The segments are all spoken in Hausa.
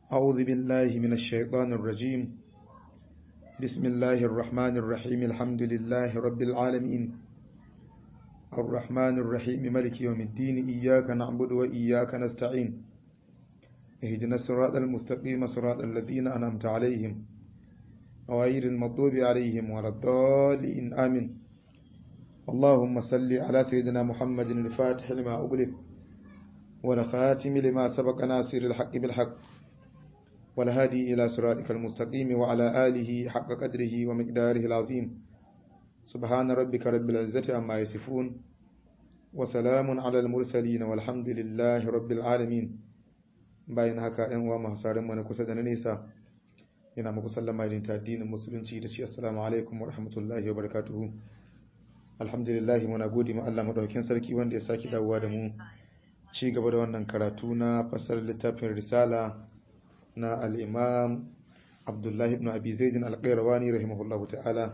أعوذ بالله من الشيطان الرجيم بسم الله الرحمن الرحيم الحمد لله رب العالمين الرحمن الرحيم ملك يوم الدين إياك نعبد وإياك نستعين اهدنا الصراط المستقيم صراط الذين أنعمت عليهم غير المغضوب عليهم ولا الضالين آمين اللهم صل على سيدنا محمد الفاتح لما أغلق والخاتم لما سبق ناصر الحق بالحق والهادي إلى صراطك المستقيم وعلى آله حق قدره ومقداره العظيم سبحان ربك رب العزة عما يصفون وسلام على المرسلين والحمد لله رب العالمين bayan haka ‘yan uwa masu sarin mana kusa da na nesa yana muku sallama irin ta addinin musulunci da ce assalamu alaikum wa rahmatullahi wa barakatuhu alhamdulillah muna gode ma Allah madaukakin sarki wanda ya saki dawowa da mu ci gaba da wannan karatu na fasar littafin risala na al-imam Abdullahi ibn Abi Zaid al-Qayrawani rahimahullahu ta'ala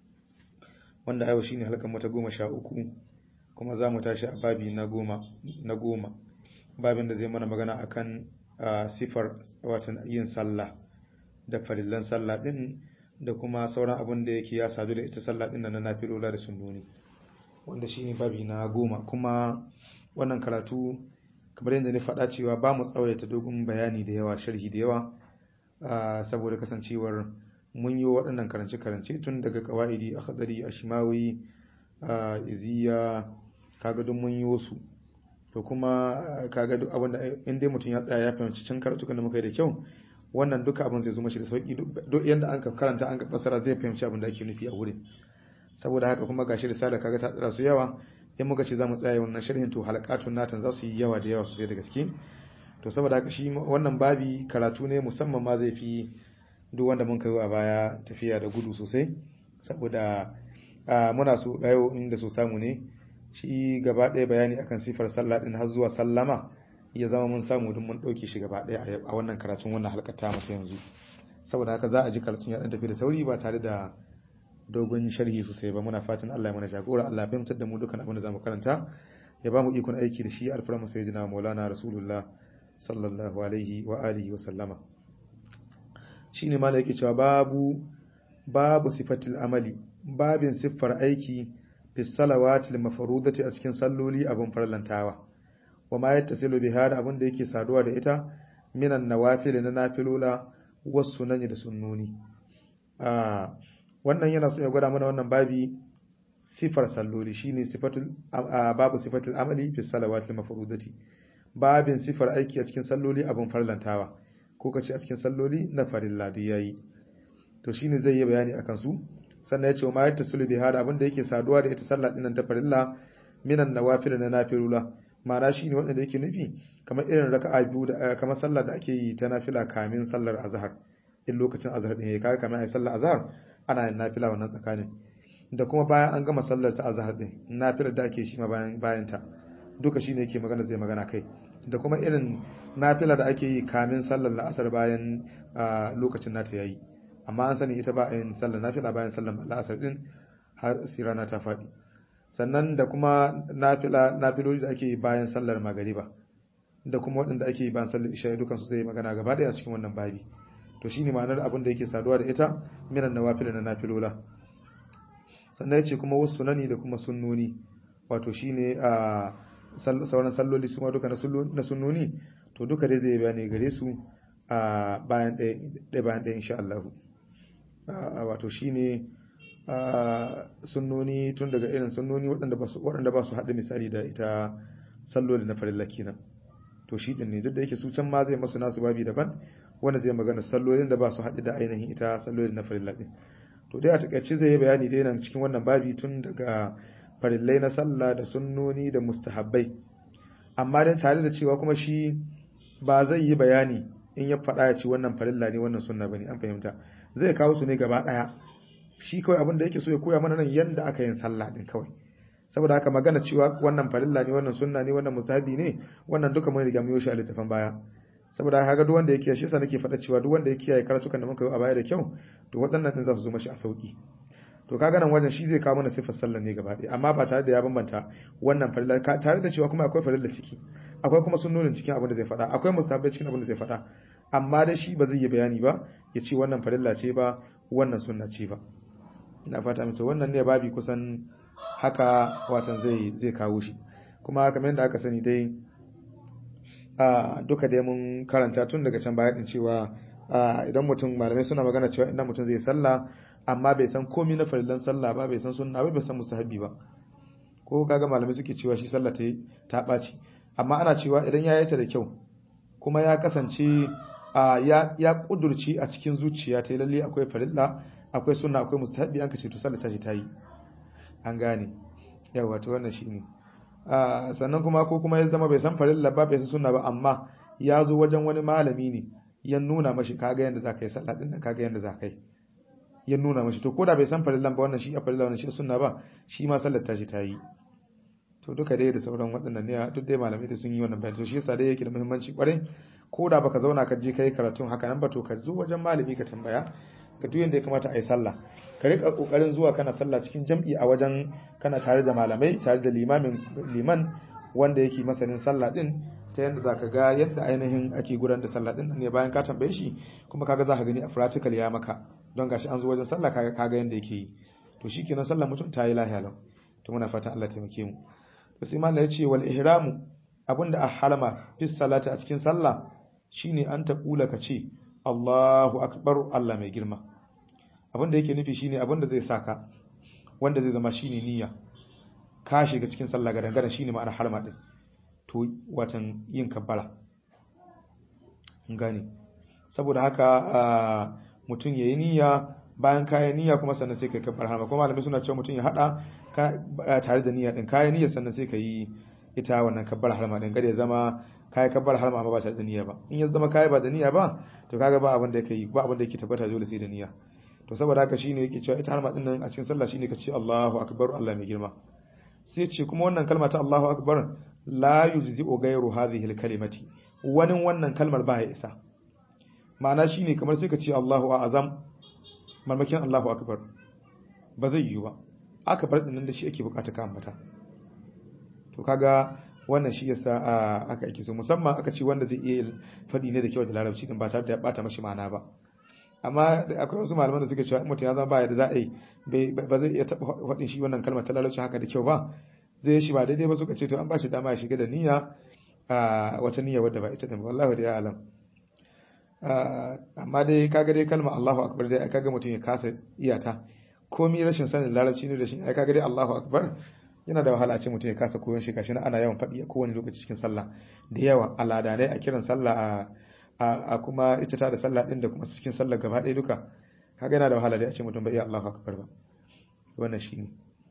wanda yau shine halkan mata goma sha uku kuma za mu tashi a babi na goma na goma babin da zai mana magana akan sifar watan yin sallah da farillan sallah din da kuma sauran abin da yake ya sadu da ita sallah din na nafilola da sunnoni wanda shine babi na goma kuma wannan karatu kamar yadda ni faɗa cewa ba mu tsawaita dogon bayani da yawa sharhi da yawa saboda kasancewar mun yi waɗannan karance-karance tun daga kawa'idi akhdari ashmawi iziya kaga duk mun yi wasu to kuma kaga duk abin da in dai mutum ya tsaya ya fahimci can karatukan da muka yi da kyau wannan duka abin zai zo mashi da sauki duk yanda an ka karanta an ka fassara zai fahimci abin da ake nufi a wurin saboda haka kuma gashi risala kaga ta tsara su yawa in muka ce zamu tsaya wannan sharhin to halakatun natan za su yi yawa da yawa sosai da gaske to saboda haka shi wannan babi karatu ne musamman ma zai fi duk wanda mun kai a baya tafiya da gudu sosai saboda muna so dayo inda so samu ne shi gaba ɗaya bayani akan sifar sallah din har zuwa sallama ya zama mun samu duk mun ɗauke shi gaba ɗaya a wannan karatun wannan halkar ta mata yanzu saboda haka za a ji karatun ya ɗan tafi da sauri ba tare da dogon sharhi sosai ba muna fatan Allah ya mana jagora Allah ya fahimtar da mu dukkan abin da zamu karanta ya ba mu ikon aiki da shi alfarma sayyidina maulana rasulullah sallallahu alaihi wa alihi wa sallama shine ma yake cewa babu babu sifatil amali babin siffar aiki fi salawatil mafrudati a cikin salloli abin farlantawa wa ma yattasilu biha da abin da yake saduwa da ita minan nawafil na nafilula wasu nan da sunnoni ah wannan yana so ya gwada mana wannan babi sifar salloli shine sifatul babu sifatul amali fi salawatil mafrudati babin sifar aiki a cikin salloli abin farlantawa ko kace a cikin salloli na farilla da yayi to shine zai yi bayani akan su sannan ya ce ma yattasilu biha da abin da yake saduwa da ita sallah dinnan ta farilla minan nawafil na nafilula ma'ana shi ne wanda yake nufi kamar irin raka'a biyu da kamar sallar da ake yi ta nafila kamin sallar azhar in lokacin azhar din yayi kaga kamar ai sallar azhar ana yin nafila wannan tsakanin da kuma bayan an gama sallar ta azhar din nafilar da ake shi ma bayan bayan ta duka shine yake magana zai magana kai da kuma irin nafila da ake yi kamin sallar la'asar bayan lokacin nata yayi amma an sani ita ba a yin sallar nafila bayan sallar la'asar din har sirana ta faɗi sannan da kuma nafila nafiloli da ake bayan sallar magariba da kuma waɗanda ake bayan sallar isha dukan su zai magana gaba ɗaya cikin wannan babi to shine ma'anar abin da yake saduwa da ita minan nawafil na nafilola sannan yace kuma wasu sunani da kuma sunnoni wato shine a sauran salloli su ma duka na sunnoni to duka dai zai bayani gare su a bayan ɗaya bayan ɗaya insha Allah wato shine sunnoni tun daga irin sunnoni waɗanda ba su haɗa misali da ita salloli na farilla kenan to shi ɗin ne duk da yake su can ma zai masu nasu babi daban wanda zai magana sallolin da ba su haɗu da ainihin ita sallolin na farilla ɗin to dai a takaice zai yi bayani dai nan cikin wannan babi tun daga farillai na sallah da sunnoni da mustahabbai amma dai tare da cewa kuma shi ba zai yi bayani in ya faɗa ya ci wannan farilla ne wannan sunna bane an fahimta zai kawo su ne gaba ɗaya shi kawai abin da yake so ya koya mana nan yanda aka yin sallah din kawai saboda haka magana cewa wannan farilla ne wannan sunna ne wannan mustahabi ne wannan duka mun riga mun yoshi a littafin baya saboda haka duk wanda yake shi yasa nake faɗa cewa duk wanda ya kiyaye karatukan da muka yi a baya da kyau to waɗannan din za su zo mashi a sauki to kaga nan wajen shi zai kawo mana sifar sallar ne gaba ɗaya amma ba tare da ya bambanta wannan farilla tare da cewa kuma akwai farilla ciki akwai kuma sunnonin cikin abin da zai faɗa akwai mustahabbai cikin abin da zai faɗa amma da shi ba zai yi bayani ba ya ce wannan farilla ce ba wannan sunna ce ba ina fata mace wannan ne babi kusan haka watan zai zai kawo shi kuma kamar yadda aka sani dai a duka dai mun karanta tun daga can baya din cewa idan mutum malamai suna magana cewa idan mutum zai sallah amma bai san komai na farillan sallah ba bai san sunna ba bai san musahabi ba ko kaga malamai suke cewa shi sallah ta ta ɓaci amma ana cewa idan ya yi ta da kyau kuma ya kasance ya ya kudurci a cikin zuciya ta lalle akwai farilla akwai sunna akwai mustahabi an kace to sallah ta ce ta yi an gane yawa to wannan shine sannan kuma ko kuma ya zama bai san farilla ba bai san sunna ba amma ya zo wajen wani malami ne ya nuna mashi kaga yanda zaka yi sallah din kaga yanda zaka yi ya nuna mashi to koda bai san farillan ba wannan shi a farilla wannan shi sunna ba shi ma sallar ta ce ta yi to duka dai da sauran waɗannan ne duk dai malamai da sun yi wannan bayani to shi yasa dai yake da muhimmanci kwarai ko da baka zauna ka je kai karatun haka nan ba to ka zo wajen malami ka tambaya ka duk yanda ya kamata a yi sallah ka rika kokarin zuwa kana sallah cikin jam'i a wajen kana tare da malamai tare da limamin liman wanda yake masanin sallah din ta yadda zaka ga yadda ainihin ake gudanar da sallah din ne bayan ka tambaye shi kuma kaga zaka gani a practical ya maka don gashi an zo wajen sallah kaga kaga yadda yake yi to shikenan sallah mutum ta yi lahiya lau to muna fatan Allah taimake mu to sai mallan yace wal ihramu abinda a halama fi salati a cikin sallah shine an ta kula ka ce Allahu akbar Allah mai girma abinda yake nufi shine abinda zai saka wanda zai zama shine niyya ka shiga cikin sallah ga dangane shine ma'anar harma din to watan yin kabbara gane saboda haka mutum yayi niyya bayan kayan niyya kuma sannan sai kai kabbar harma kuma malamai suna cewa mutum ya hada tare da niyya din kayan niyya sannan sai kai ita wannan kabbar harma din kada ya zama kai kabbar harma amma ba tare da niyya ba in ya zama kai ba da niyya ba to kaga ba abin da yake ba abin da yake tabbata dole sai da niyya to saboda haka shine yake cewa ita harma din nan a cikin sallah shine ka ce Allahu akbar Allah mai girma sai ce kuma wannan kalma ta Allahu akbar la yujzi'u ghayru hadhihi al-kalimati wani wannan kalmar ba ya isa ma'ana shine kamar sai ka ce Allahu a'azam marmakin Allahu akbar ba zai yi ba akbar din nan da shi ake bukata ka ambata to kaga wannan shi yasa aka ake so musamman aka ce wanda zai iya fadi ne da kyau da larabci din ba tare da ya bata mashi ma'ana ba amma akwai wasu malaman da suke cewa mutum ya zama baya da za a yi ba zai iya taɓa faɗin shi wannan kalmar ta larabci haka da kyau ba zai shi ba daidai ba suka ce to an ba shi dama ya shiga da niyya a wata niyya wadda ba ita da wallahi da ya alam amma dai kaga dai kalmar Allahu akbar dai kaga mutum ya kasa iyata komai rashin sanin larabci ne da shi ai kaga dai Allahu akbar yana da wahala ce mutum ya kasa koyon shi kashi ana yawan faɗi a kowane lokaci cikin sallah da yawa aladanai a kiran sallah a a kuma ita ta da sallah din da kuma cikin sallah gaba ɗaya duka kaga yana da wahala dai a ce mutum bai iya Allahu akbar ba wannan shine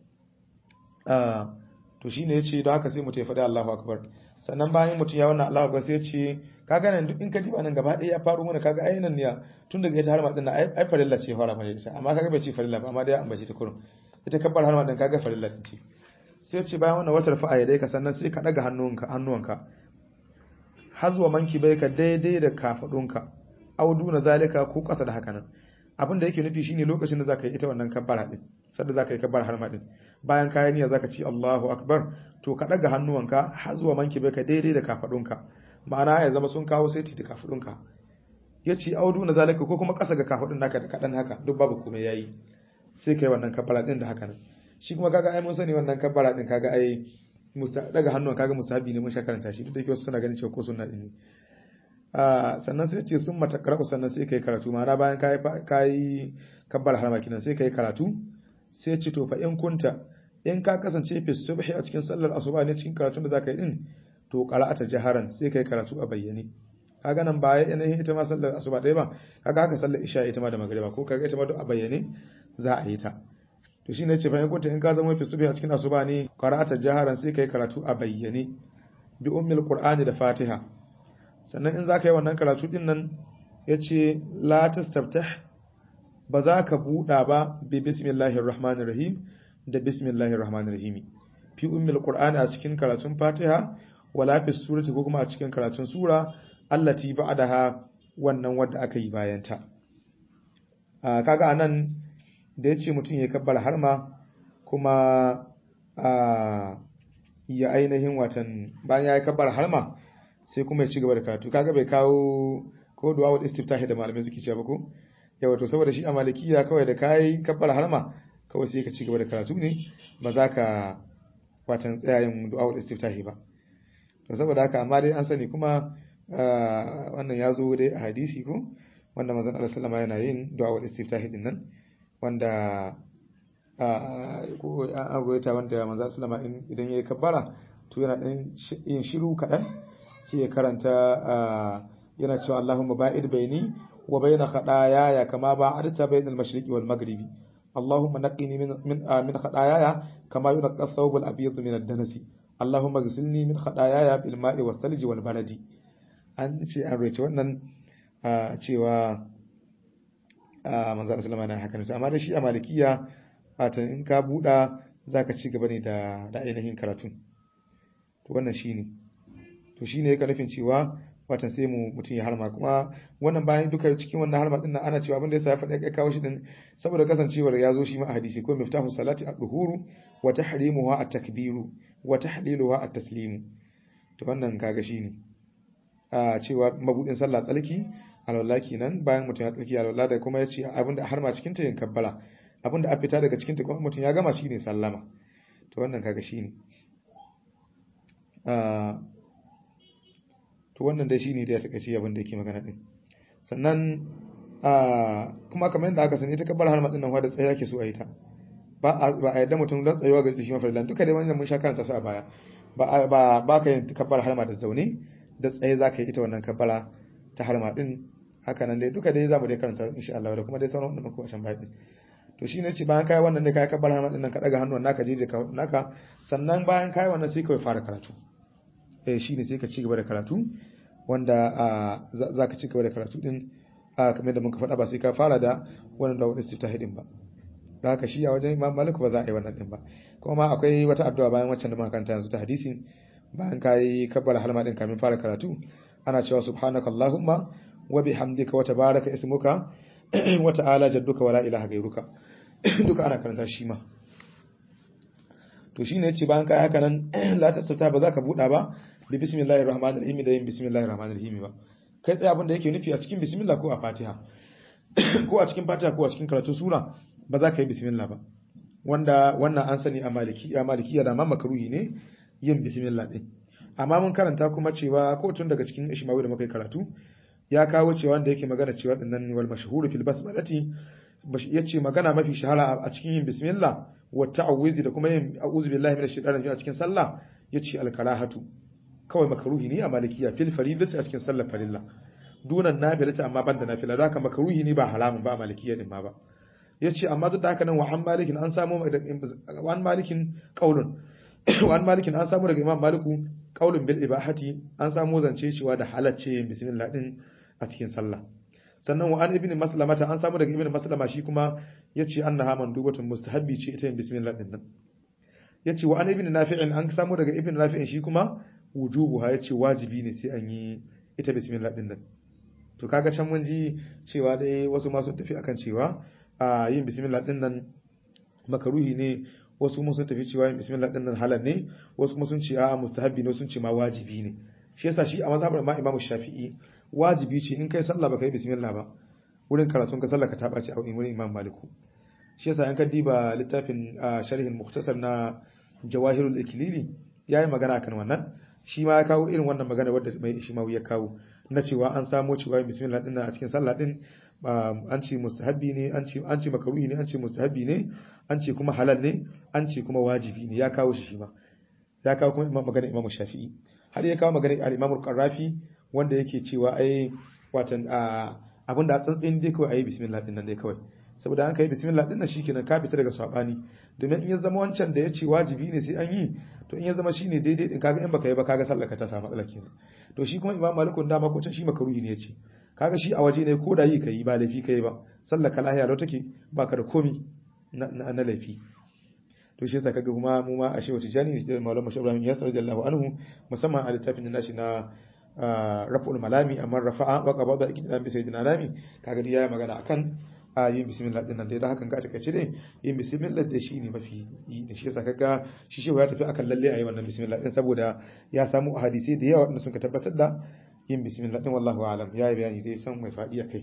ah to shine yace don haka sai mutum ya faɗi Allahu akbar sannan bayan mutum ya wannan Allahu akbar sai ya ce kaga nan duk in ka diba nan gaba ɗaya ya faru mana kaga ai nan ne tun daga ita harma din nan ai farilla ce fara mana ita amma kaga bai ce farilla ba amma dai an bace ta kurum ita kabbar harma din kaga farilla ce sai ce bayan wannan watar fa'a ya dai ka sannan sai ka daga hannunka hannuwanka har zuwa manki bai ka daidai da kafadunka audu na zalika ko kasa da haka nan abin da yake nufi shine lokacin da zaka yi ita wannan kabbara din sanda zaka yi kabbar harma din bayan kayan niyya zaka ci Allahu akbar to ka daga hannuwanka har zuwa manki bai ka daidai da kafadunka ma'ana ya zama sun kawo saiti da kafadunka yace audu na zalika ko kuma kasa ga kafadun naka da kadan haka duk babu komai yayi sai kai wannan kabbara din da haka nan shi kuma kaga ai mun sani wannan kabbara din kaga ai musta daga hannun kaga musahabi ne mun sha karanta shi duk da yake wasu suna ganin cewa ko sunna din ne ah sannan sai ce sun mata karatu sannan sai kai karatu ma'ana bayan kai kai kabbar harama kinan sai kai karatu sai ce to fa in kunta in ka kasance fi subhi a cikin sallar asuba ne cikin karatun da zaka yi din to qara'ata jaharan sai kai karatu a bayyane kaga nan baya yanayin ita ma sallar asuba ɗaya ba kaga haka sallar isha ita ma da magriba ko kaga ita ma duk a bayyane za a yi ta to shine ce bayan kunta in ka zama fi subhi a cikin asuba ne qara'ata jaharan sai kai karatu a bayyane bi ummil qur'ani da fatiha sannan in zaka yi wannan karatu din nan yace la tastaftah ba za ka buɗa ba bi bismillahir rahmanir rahim da bismillahir rahmanir rahim fi ummil qur'ani a cikin karatun fatiha wala fi surati ko kuma a cikin karatun sura allati ba'daha wannan wadda aka yi bayan ta kaga anan da ya ce mutum ya kabbar harma kuma ya ainihin watan bayan ya yi kabbar harma sai kuma ya ci gaba da karatu kaga bai kawo ko du'a wal istiftahi da malamai suke cewa ba ko yawa to saboda shi a malikiya kawai da kai kabbar harma kawai sai ka ci gaba da karatu ne ba za ka watan tsayayin du'a wal istiftahi ba to saboda haka amma dai an sani kuma wannan ya zo dai a hadisi ko wanda manzon Allah sallama yana yin du'a wal istiftahi din nan wanda ko an ruwaita wanda manzon sallama idan yayi kabbara to yana dan yin shiru kadan sai ya karanta yana cewa Allahumma ba'id baini wa baina khataaya kama ba'adta bainal mashriqi wal maghribi اللهم نقني من من من خطاياي كما ينقى الثوب الابيض من الدنس اللهم اغسلني من خطاياي بالماء والثلج والبرد an ce an rece wannan cewa manzo Allah sallama na haka ne amma da shi a malikiya fatan in ka buɗa zaka ci gaba ne da da ainihin karatu to wannan shine to shine yake nufin cewa watan sai mu mutum ya harma kuma wannan bayan duka cikin wannan harma din nan ana cewa abin da yasa ya faɗa ya kawo shi din saboda kasancewar ya zo shi ma a hadisi ko miftahu salati ad-duhuru wa tahrimuha at-takbiru wa tahliluha at-taslimu to wannan kaga shine a cewa mabudin sallah tsalki alwala kenan bayan mutum ya tsalki alwala da kuma ya ce abin da harma cikin ta yin kabbala abin da a fita daga cikin ta kuma mutum ya gama shine sallama to wannan kaga shine to wannan dai shine da ya take shi abin da yake magana din sannan kuma kamar yadda aka sani ita kabbar harma din nan da tsaye yake so a yi ta ba a ba a yadda mutum dan tsayuwa ga shi mafarlan duka dai wannan mun sha karanta su a baya ba ba ba ka yin kabbar harma da zaune da tsaye za ka yi ita wannan kabbara ta harma din haka nan dai duka dai za mu dai karanta insha Allah da kuma dai sauran wanda muka washan baya to shi ne ce bayan kai wannan ne kai kabbar harma din nan ka daga hannuwan naka jeje ka naka sannan bayan kai wannan sai ka fara karatu eh shi ne sai ka ci gaba da karatu wanda za ka ci gaba da karatu din kamar da muka faɗa ba sai ka fara da wannan da wani istiftahi din ba da haka shi a wajen Imam Malik ba za a yi wannan din ba kuma ma akwai wata addu'a bayan waccan da muka karanta yanzu ta hadisin bayan kai kabbala halma din kamin fara karatu ana cewa subhanakallahumma wa bihamdika wa tabaraka ismuka wa ta'ala jadduka wa la ilaha ghayruka duka ana karanta shi ma to shine yace bayan kai haka nan la tasauta ba za ka buɗa ba bi bismillahir rahmanir rahim da yin bismillahir rahmanir rahim ba kai tsaye abin da yake nufi a cikin bismillah ko a fatiha ko a cikin fatiha ko a cikin karatu sura ba za ka yi bismillah ba wanda wannan an sani a maliki a malikiya da ma makruhi ne yin bismillah din amma mun karanta kuma cewa ko tun daga cikin ishmawi da muka yi karatu ya kawo cewa wanda yake magana cewa dinnan wal mashhuru fil basmalati yace magana mafi shahara a cikin yin bismillah wa ta'awuzi da kuma yin a'udhu billahi minash shaitanir rajim a cikin sallah yace al karahatu kawai makruhi ne a malikiya fil faridati a cikin sallar farilla dunan nafilata amma banda nafila da haka makruhi ne ba haramun ba a malikiya din ma ba yace amma duk da haka nan wa an malikin an samu wa an malikin qaulun wa an malikin an samu daga imam maliku qaulun bil ibahati an samu zance cewa da halacce yin bismillah din a cikin sallah sannan wa an ibn maslamata an samu daga ibn maslama shi kuma yace annaha mandubatun mustahabbi ce ita yin bismillah din nan yace wa an ibn nafi'in an samu daga ibn nafi'in shi kuma wujubuha yace wajibi ne sai an yi ita bismillah din nan to kaga can mun ji cewa dai wasu ma sun tafi akan cewa a yin bismillah din nan makaruhi ne wasu kuma sun tafi cewa yin bismillah din nan halal ne wasu kuma sun ce a mustahabbi ne sun ce ma wajibi ne shi yasa shi a mazhabar ma Imam Shafi'i wajibi ce in kai sallah baka yi bismillah ba wurin karatun ka sallah ka taba ce a wurin Imam Maliku shi yasa an ka diba littafin sharhin mukhtasar na Jawahirul Iklili yayi magana kan wannan shi ma ya kawo irin wannan magana wadda mai Ishmawi ya kawo na cewa an samo cewa bismillah din a cikin sallah din an ce mustahabbi ne an ce an ce makaruhi ne an ce mustahabbi ne an ce kuma halal ne an ce kuma wajibi ne ya kawo shi shi ma ya kawo kuma imam magana imam shafi'i har ya kawo magana al-imam al-qarrafi wanda yake cewa ai watan abinda a tsantsin dai kawai ayi bismillah din nan dai kawai saboda an kai bismillah din nan shikenan ka fita daga sabani domin in ya zama wancan da ya ce wajibi ne sai an yi to in ya zama shine daidai din kaga in baka yi ba kaga sallar ka ta samu matsala kenan to shi kuma imam malikun dama ko can shi makaruhi ne yace kaga shi a waje ne ko da yi kai ba laifi kai ba sallar ka lahiya lau take baka da komi na na laifi to shi yasa kaga kuma mu ma a shehu tijani da maulana mashi ibrahim yasir radiyallahu anhu musamman a littafin da nashi na raf'ul malami amma rafa'a wa qabada ikidam bi sayyidina nami kaga ya magana akan a yin bismillah din nan dai da hakan ka takaice dai yin bismillah da shi ne mafi yi da shi yasa kaga shi shehu ya tafi akan lalle ayi wannan bismillah din saboda ya samu hadisi da yawa wanda suka tabbatar da yin bismillah din wallahu alam ya yi bayani dai san mai fadi kai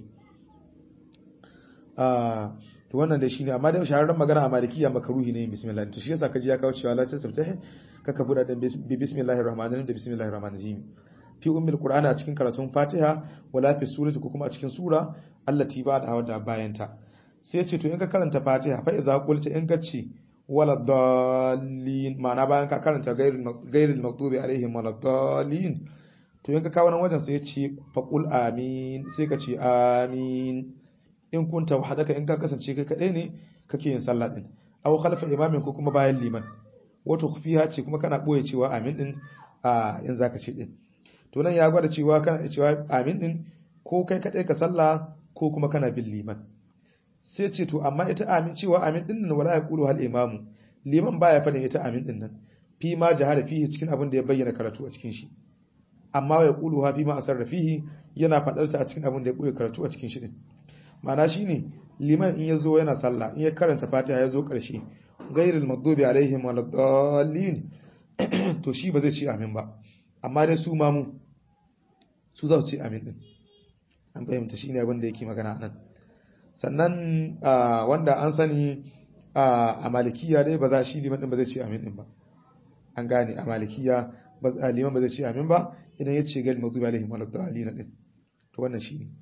ah to wannan dai shine amma dai shahararren magana a malikiya makaruhi ne yin bismillah to shi yasa kaji ya kawo cewa la tasabtahi kaka buda da bismillahir rahmanir rahim da bismillahir rahmanir rahim fi ummil qur'ana a cikin karatun fatiha wala fi surati ko kuma a cikin sura allati ba da wadda bayanta sai ce to in ka karanta fatiha fa idza qulta in ka ce wala dallin ma'ana bayan ka karanta gairil maghdubi alaihim wala dallin to in ka kawo nan wajen sai ya ce fa qul amin sai ka ce amin in kunta wahdaka in ka kasance kai kadai ne kake yin sallah din aw khalfa imamin ko kuma bayan liman wato kufiya ce kuma kana boye cewa amin din a in zaka ce din to nan ya gwada cewa kana cewa amin din ko kai kadai ka sallah ko kuma kana bin liman sai ce to amma ita amin cewa amin din nan wala yaqulu hal imamu liman baya fadin ita amin din nan fi ma jahara fihi cikin abin da ya bayyana karatu a cikin shi amma ya qulu ha fi ma asarra fihi yana fadar ta a cikin abin da ya koyi karatu a cikin shi din ma'ana shine liman in yazo yana sallah in ya karanta fatiha yazo karshe ghairil maghdubi alaihim waladdallin to shi ba zai ce amin ba amma dai su mamu su za su ce amin din an fahimta shi ne abin da yake magana nan sannan wanda an sani a malikiya dai ba za shi liman din ba zai ce amin din ba an gane a malikiya liman ba zai ce amin ba idan ya ce gal mazubi alaihim wa dalilin din to wannan shi ne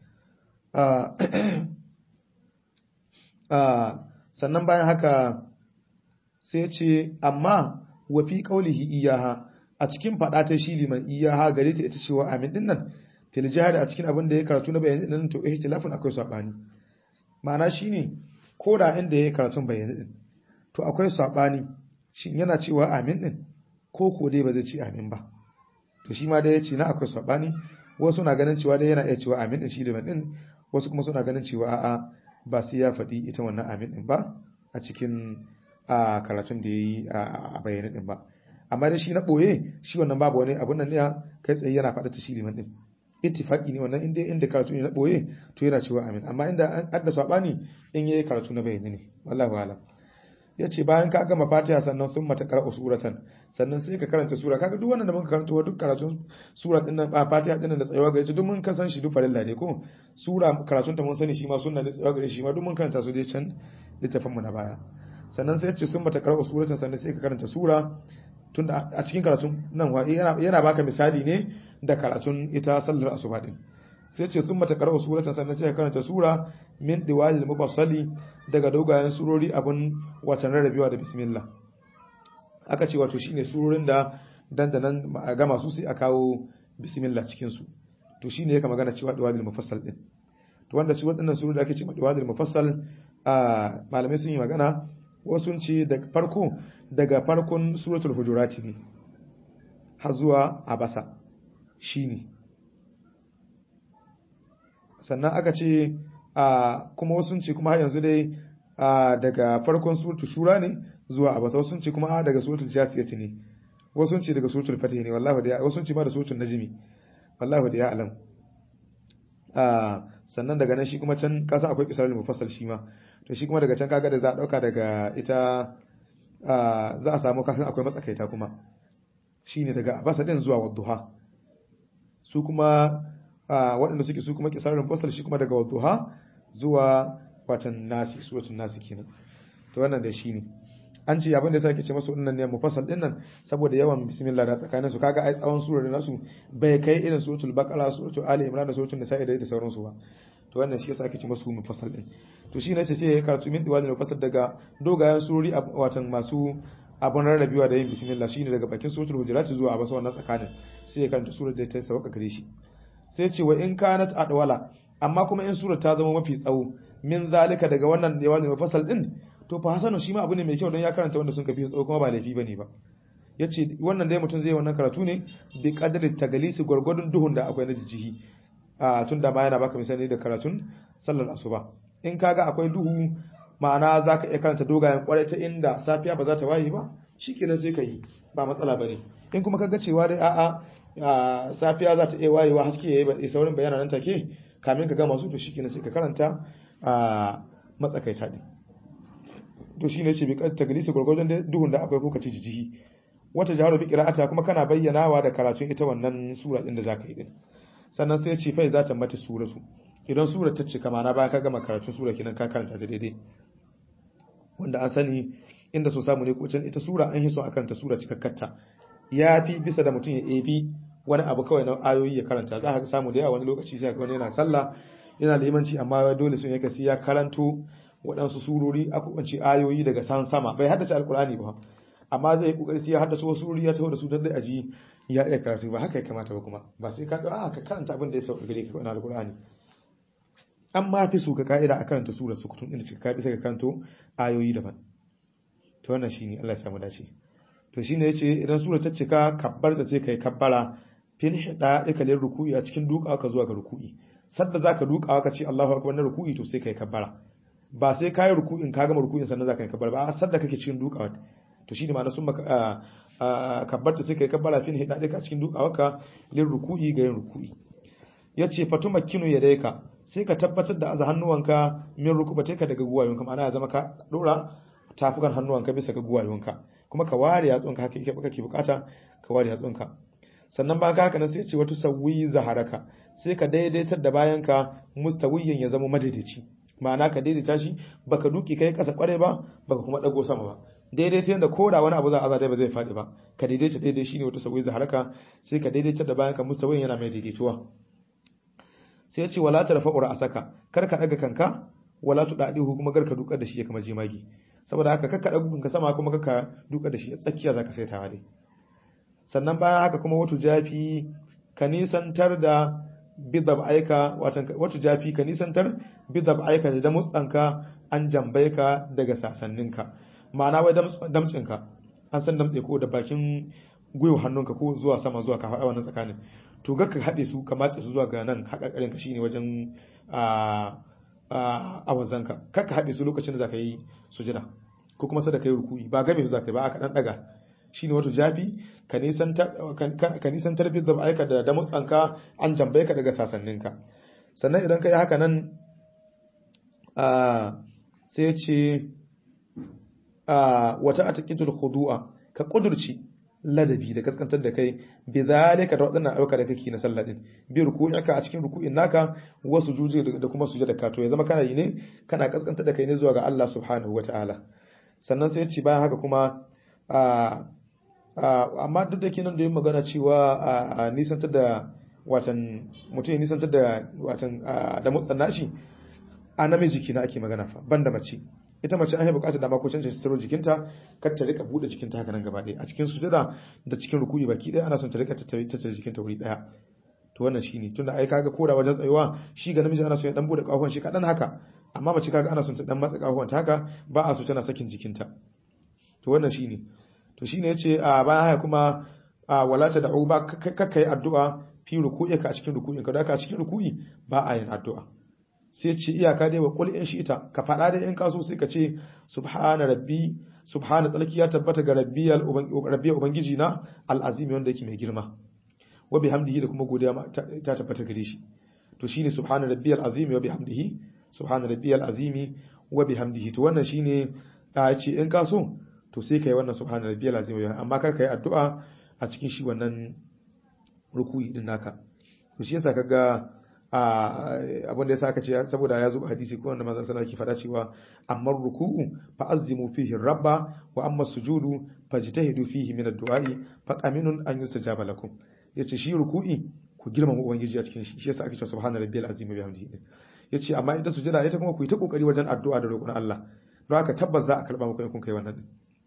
sannan bayan haka sai ce amma wa fi qaulihi iyaha a cikin fada ta shi liman iyaha gare ta ita cewa amin din nan fil jihad a cikin abin da ya karatu na bayani din to ihtilafun akwai sabani ma'ana shine ko da inda ya karatun bayani din to akwai sabani shin yana cewa amin din ko ko dai ba zai ce amin ba to shi ma dai ya ce na akwai sabani wasu na ganin cewa dai yana iya cewa amin din shi liman din wasu kuma suna ganin cewa a'a ba sai ya faɗi ita wannan amin din ba a cikin a karatun da ya yi a bayani din ba amma dai shi na ɓoye shi wannan babu wani abun nan ne kai tsaye yana faɗa ta shi liman din ittifaqi ne wannan inda inda karatu ne na ɓoye to yana cewa amin amma inda an adda sabani in yayi karatu na bayani ne wallahi alam yace bayan ka gama fatiha sannan sun mata qara'u suratan sannan sai ka karanta sura kaga duk wannan da muka karanto duk karatun sura din nan fatiha din nan da tsayawa gare shi duk mun kasan shi duk farilla ne ko sura karatun ta mun sani shi ma sunna da tsayawa gare shi ma duk mun karanta su dai can littafin mu na baya sannan sai yace sun mata qara'u suratan sannan sai ka karanta sura tunda a cikin karatun nan wa yana baka misali ne da karatun ita sallar asuba din sai ce sun mata karau suratan sannan sai ka karanta sura min diwalil mufassali daga dogayen surori abun watan rarrabewa da bismillah aka ce wato shine surorin da dandanan a gama su sai a kawo bismillah cikin su to shine yake magana cewa diwalil mufassal din to wanda su waɗannan surori da ake cewa diwalil mufassal a malamai sun yi magana wasu sun ce da farko daga farkon suratul hujurati ne har zuwa abasa shine sannan aka ce a kuma wasu sun ce kuma har yanzu dai daga farkon suratul shura ne zuwa abasa wasu sun ce kuma daga suratul jasiyati ne wasu sun ce daga suratul fatih ne wallahi da wasu sun ce ma da suratul najmi wallahi da ya alam sannan daga nan shi kuma can kasa akwai kisarul mufassal shi ma to shi kuma daga can kaga da za a dauka daga ita za a samu kasan akwai matsakaita kuma shine daga abasa din zuwa wadduha su kuma waɗanda suke su kuma kisarul mufassal shi kuma daga wadduha zuwa watan nasi suratul nasi kenan to wannan da shine an ce abin da yasa ake ce masu wannan ne mufassal din nan saboda yawan bismillah da tsakanin su kaga ai tsawon surar nasu bai kai irin suratul baqara suratul ali imran da suratul nisa'i da sauransu ba to wannan shi yasa ake ce masu mufassal din to shi ne ce sai ya karatu min diwalin mufassal daga dogayen surori watan masu abun rarrabewa da yin bismillah shine daga bakin suratul hujurat zuwa abasa wannan tsakanin sai ya karanta surar da ta sauka gare shi sai ce wa in kanat adwala amma kuma in surar ta zama mafi tsawo min zalika daga wannan diwalin mufassal din to fa hasanu shi ma abu ne mai kyau don ya karanta wanda sun kafi tsawo kuma ba laifi bane ba yace wannan dai mutum zai wannan karatu ne bi qadri tagalisi gurgurdun duhun da akwai na jijihi a tun da ma yana baka misali da karatun sallar asuba in kaga akwai duhu ma'ana zaka iya karanta dogayen kwarai ta inda safiya ba za ta waye ba shikenan sai ka yi ba matsala bane in kuma kaga cewa dai a'a safiya za ta iya wayewa haske yayi saurin bayana nan take kamin ka gama su to shikenan sai ka karanta a matsakaita din to shine yace bi kad taglisi gurgurdan da duhun da akwai ko kace jijihi wata jaharu bi qira'ata kuma kana bayyanawa da karatun ita wannan sura din da zaka yi din sannan sai ya ce fa za ta mata suratu idan sura ta cika mana bayan ka gama karatun sura kenan ka karanta ta daidai wanda an sani inda so samu ne ko can ita sura an hiso a karanta sura cikakkarta ya fi bisa da mutum ya ebi wani abu kawai na ayoyi ya karanta za ka samu da yawa wani lokaci sai wani yana sallah yana limanci amma dole sun yake sai ya karanto waɗansu surori a kubanci ayoyi daga san sama bai haddace alkurani ba amma zai yi kokari sai ya haddace wasu surori ya taho da su don dai aji ya iya karatu ba haka ya kamata ba kuma ba sai ka a ka karanta abin da ya sauka gare ka na alkurani an ma fi su ka ka'ida a karanta surar su kutun inda cika bisa ka karanto ayoyi daban to wannan shine Allah ya samu dace to shine yace idan sura ta cika kabbar ta sai kai kabbara fil hida dika lil ruku'i a cikin dukawa ka zuwa ga ruku'i sadda zaka dukawa ka ce Allahu akbar na ruku'i to sai kai kabbara ba sai kai ruku'in ka gama ruku'in sannan zaka yi kabbara ba sadda kake cikin dukawa to shine ma'ana sun maka kabbarta sai kai kabbara fil hida dika a cikin dukawa ka lil ruku'i ga yin ruku'i yace fatumakkinu yadayka sai ka tabbatar da aza hannuwanka min rukubateka daga guwayonka ma'ana ya zama ka dora tafukan hannuwanka bisa ga guwayonka kuma ka ware yatsunka haka yake kake bukata ka ware yatsunka sannan ba haka nan sai ce wata sawi zaharaka sai ka daidaitar da bayanka mustawiyin ya zama madaidaici ma'ana ka daidaita shi baka duki kai kasa kware ba baka kuma dago sama ba daidaita yanda koda wani abu za a zata ba zai faɗi ba ka daidaita daidai shine wata sawi zaharaka sai ka daidaitar da bayanka mustawiyin yana mai daidaituwa sai ya ce wala tarfa'u ra'saka kar ka daga kanka wala tudadihu kuma gar ka dukar da shi ya kama jimagi saboda haka kakka daga kanka sama kuma kakka dukar da shi a tsakiya zaka saitawa dai sannan bayan haka kuma wato jafi ka nisantar da bidab aika watan wato jafi ka nisantar bidab aika da mutsanka an jambai ka daga sasanninka ma'ana wai damtsinka an san damtse ko da bakin gwiwa hannunka ko zuwa sama zuwa ka faɗa wannan tsakanin to ga ka haɗe su ka matse su zuwa ga nan haƙaƙarin ka shine wajen a a wazanka kar ka haɗe su lokacin da zaka yi sujada ko kuma sada kai ruku'i ba game su zaka yi ba aka dan daga shine wato jafi ka nisantar ka nisantar bi da aika da damutsanka an jambaye ka daga sasanninka sannan idan ka yi haka nan a sai ce a wata ataqitul khudu'a ka kudurci ladabi da kaskantar da kai bi zalika da wadannan ayyuka da kake na sallah din bi ruku'ika a cikin ruku'in naka wasu juje da kuma sujada ka to ya zama kana yi ne kana kaskantar da kai ne zuwa ga Allah subhanahu wataala sannan sai ya ce bayan haka kuma a amma duk da kenan da yin magana cewa a nisantar da watan mutum ya nisantar da watan da motsan nashi a namiji kina ake magana fa banda mace ita mace an yi bukatar da mako canza tsaro jikinta kar ta rika bude jikinta haka nan gaba ɗaya a cikin sujada da cikin rukuyi baki ɗaya ana son ta rika tattare tattare jikinta wuri ɗaya to wannan shine tunda ai kaga koda wajen tsayuwa shi ga namiji ana son ya dan bude kafafuwan shi kadan haka amma mace kaga ana son ta dan matsa kafafuwan ta haka ba a so tana sakin jikinta to wannan shine to shine yace a bayan haka kuma a walata da uba kakka yi addu'a fi ruku'i ka a cikin ruku'in ka da ka a cikin ruku'i ba a yin addu'a sai ce iyaka dai wa qul in shi'ta ka fada da in kaso sai ka ce subhana rabbi subhana tsalki ya tabbata ga rabbiyal rabbi ubangiji na al'azimi wanda yake mai girma wa bihamdihi da kuma godiya ta tabbata gare shi to shine subhana rabbiyal azimi wa bihamdihi subhana rabbiyal azimi wa bihamdihi to wannan shine a ce in kaso to sai kai wannan subhana rabbiyal azim amma kar kai addu'a a cikin shi wannan ruku'i din naka to shi yasa kaga abin da yasa aka ce saboda ya zo hadisi ko wanda manzon sallallahu alaihi faɗa cewa amma ruku'u fa azimu fihi rabba wa amma sujudu fajtahidu fihi min ad-du'a'i fa qaminun an yustajaba lakum yace shi ruku'i ku girmama ubangiji a cikin shi shi yasa ake cewa subhana rabbiyal azim wa bihamdihi yace amma ita sujada ita kuma ku yi ta kokari wajen addu'a da roƙon Allah don haka tabbas za a karba muku in kun kai wannan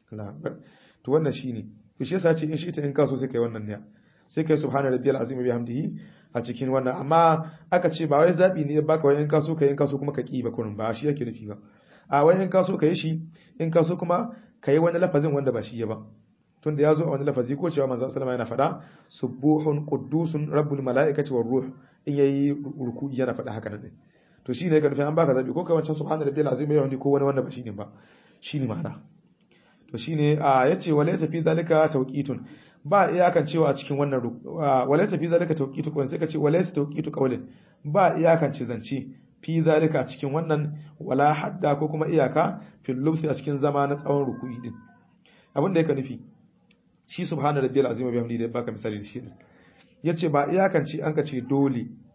din to wannan shine to shi yasa ce in shi ta in kaso sai kai wannan ne sai kai subhana rabbiyal azim bihamdihi a cikin wannan amma aka ce ba wai zabi ne baka wai in kaso kai in kaso kuma ka ki ba kurun ba shi yake nufi ba a wai in kaso kai shi in kaso kuma kai wani lafazin wanda ba shi ya ba tunda ya zo a wani lafazi ko cewa manzo sallama yana faɗa subuhun quddusun rabbul malaikati war ruh in yayi ruku'i yana faɗa haka nan to shine ka nufi an baka zabi ko kai wancan subhana rabbiyal azim bihamdihi ko wani wanda ba shine ba shine ma'ana to shine a yace walaysa fi zalika tawqitun ba iyakan cewa a cikin wannan walaysa fi zalika tawqitu ko sai ka ce walaysa tawqitu qawlin ba iyakan ce zance fi zalika cikin wannan wala hadda ko kuma iyaka fil lubsi a cikin zama na tsawon ruku'i din abin da yake nufi shi subhana rabbiyal azim bihamdihi da baka misali da shi yace ba iyakan ce an ka ce dole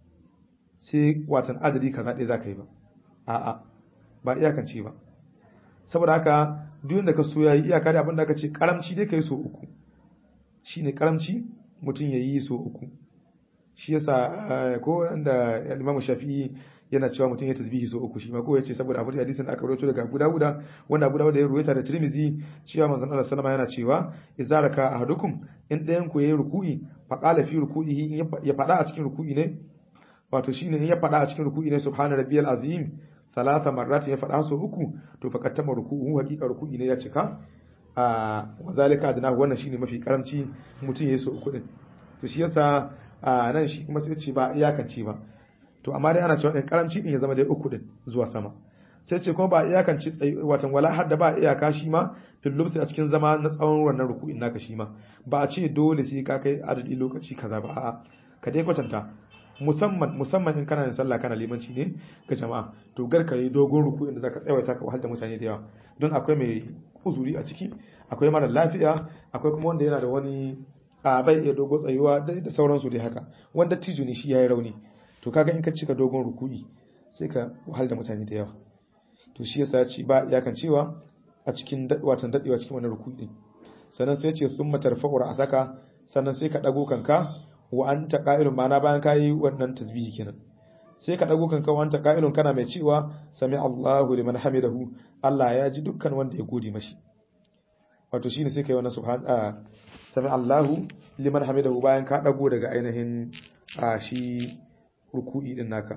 sai watan adadi kaza ɗaya zaka yi ba a'a ba iyakance ba saboda haka duk da ka so yayi iyaka da abin da aka ce karamci dai kai so uku shine karamci mutum yayi so uku shi yasa ko da Imam Shafi'i yana cewa mutum ya tasbihi so uku shi ma ko yace saboda abin hadisin da aka rawaito daga Abu Dawud wanda Abu Dawud ya ruwaita da Tirmidhi cewa manzon Allah sallama yana cewa idza raka ahadukum in dayan ku yayi ruku'i fa qala fi ruku'ihi ya fada a cikin ruku'i ne wato shine in ya fada a cikin ruku'i ne subhana rabbiyal azim talata marrat ya fada so uku to fa kattama ruku'u hakika ruku'i ne ya cika a wazalika adna wannan shine mafi karamci mutum yayi so uku din to shi yasa nan shi kuma sai ce ba iyakance ba to amma dai ana cewa ɗin karamci ɗin ya zama dai uku ɗin zuwa sama sai ce kuma ba iyakanci tsayi watan wala har da ba iyaka shi ma fil lubsi a cikin zama na tsawon wannan ruku'in naka shi ma ba a ce dole sai ka kai adadi lokaci kaza ba a'a ka dai kwatanta musamman musamman in kana yin sallah kana limanci ne ga jama'a to gar ka yi dogon ruku'in da zaka tsawaita ka wahal da mutane da yawa don akwai mai uzuri a ciki akwai mara lafiya akwai kuma wanda yana da wani a bai iya dogo tsayuwa da sauransu dai haka wanda tijo ne shi yayi rauni to kaga in ka cika dogon ruku'i sai ka wahal da mutane da yawa to shi yasa ya ce ba iyakan cewa a cikin watan dadewa cikin wannan ruku'i din sannan sai ya ce summa tarfa'u ra'saka sannan sai ka dago kanka wa anta qa'ilun ma'ana bayan kayi wannan tasbihi kenan sai ka dago kanka wa anta qa'ilun kana mai cewa sami Allahu liman hamidahu Allah ya ji dukkan wanda ya gode mashi wato shine sai kai wannan subhan sami Allahu liman hamidahu bayan ka dago daga ainihin shi ruku'i din naka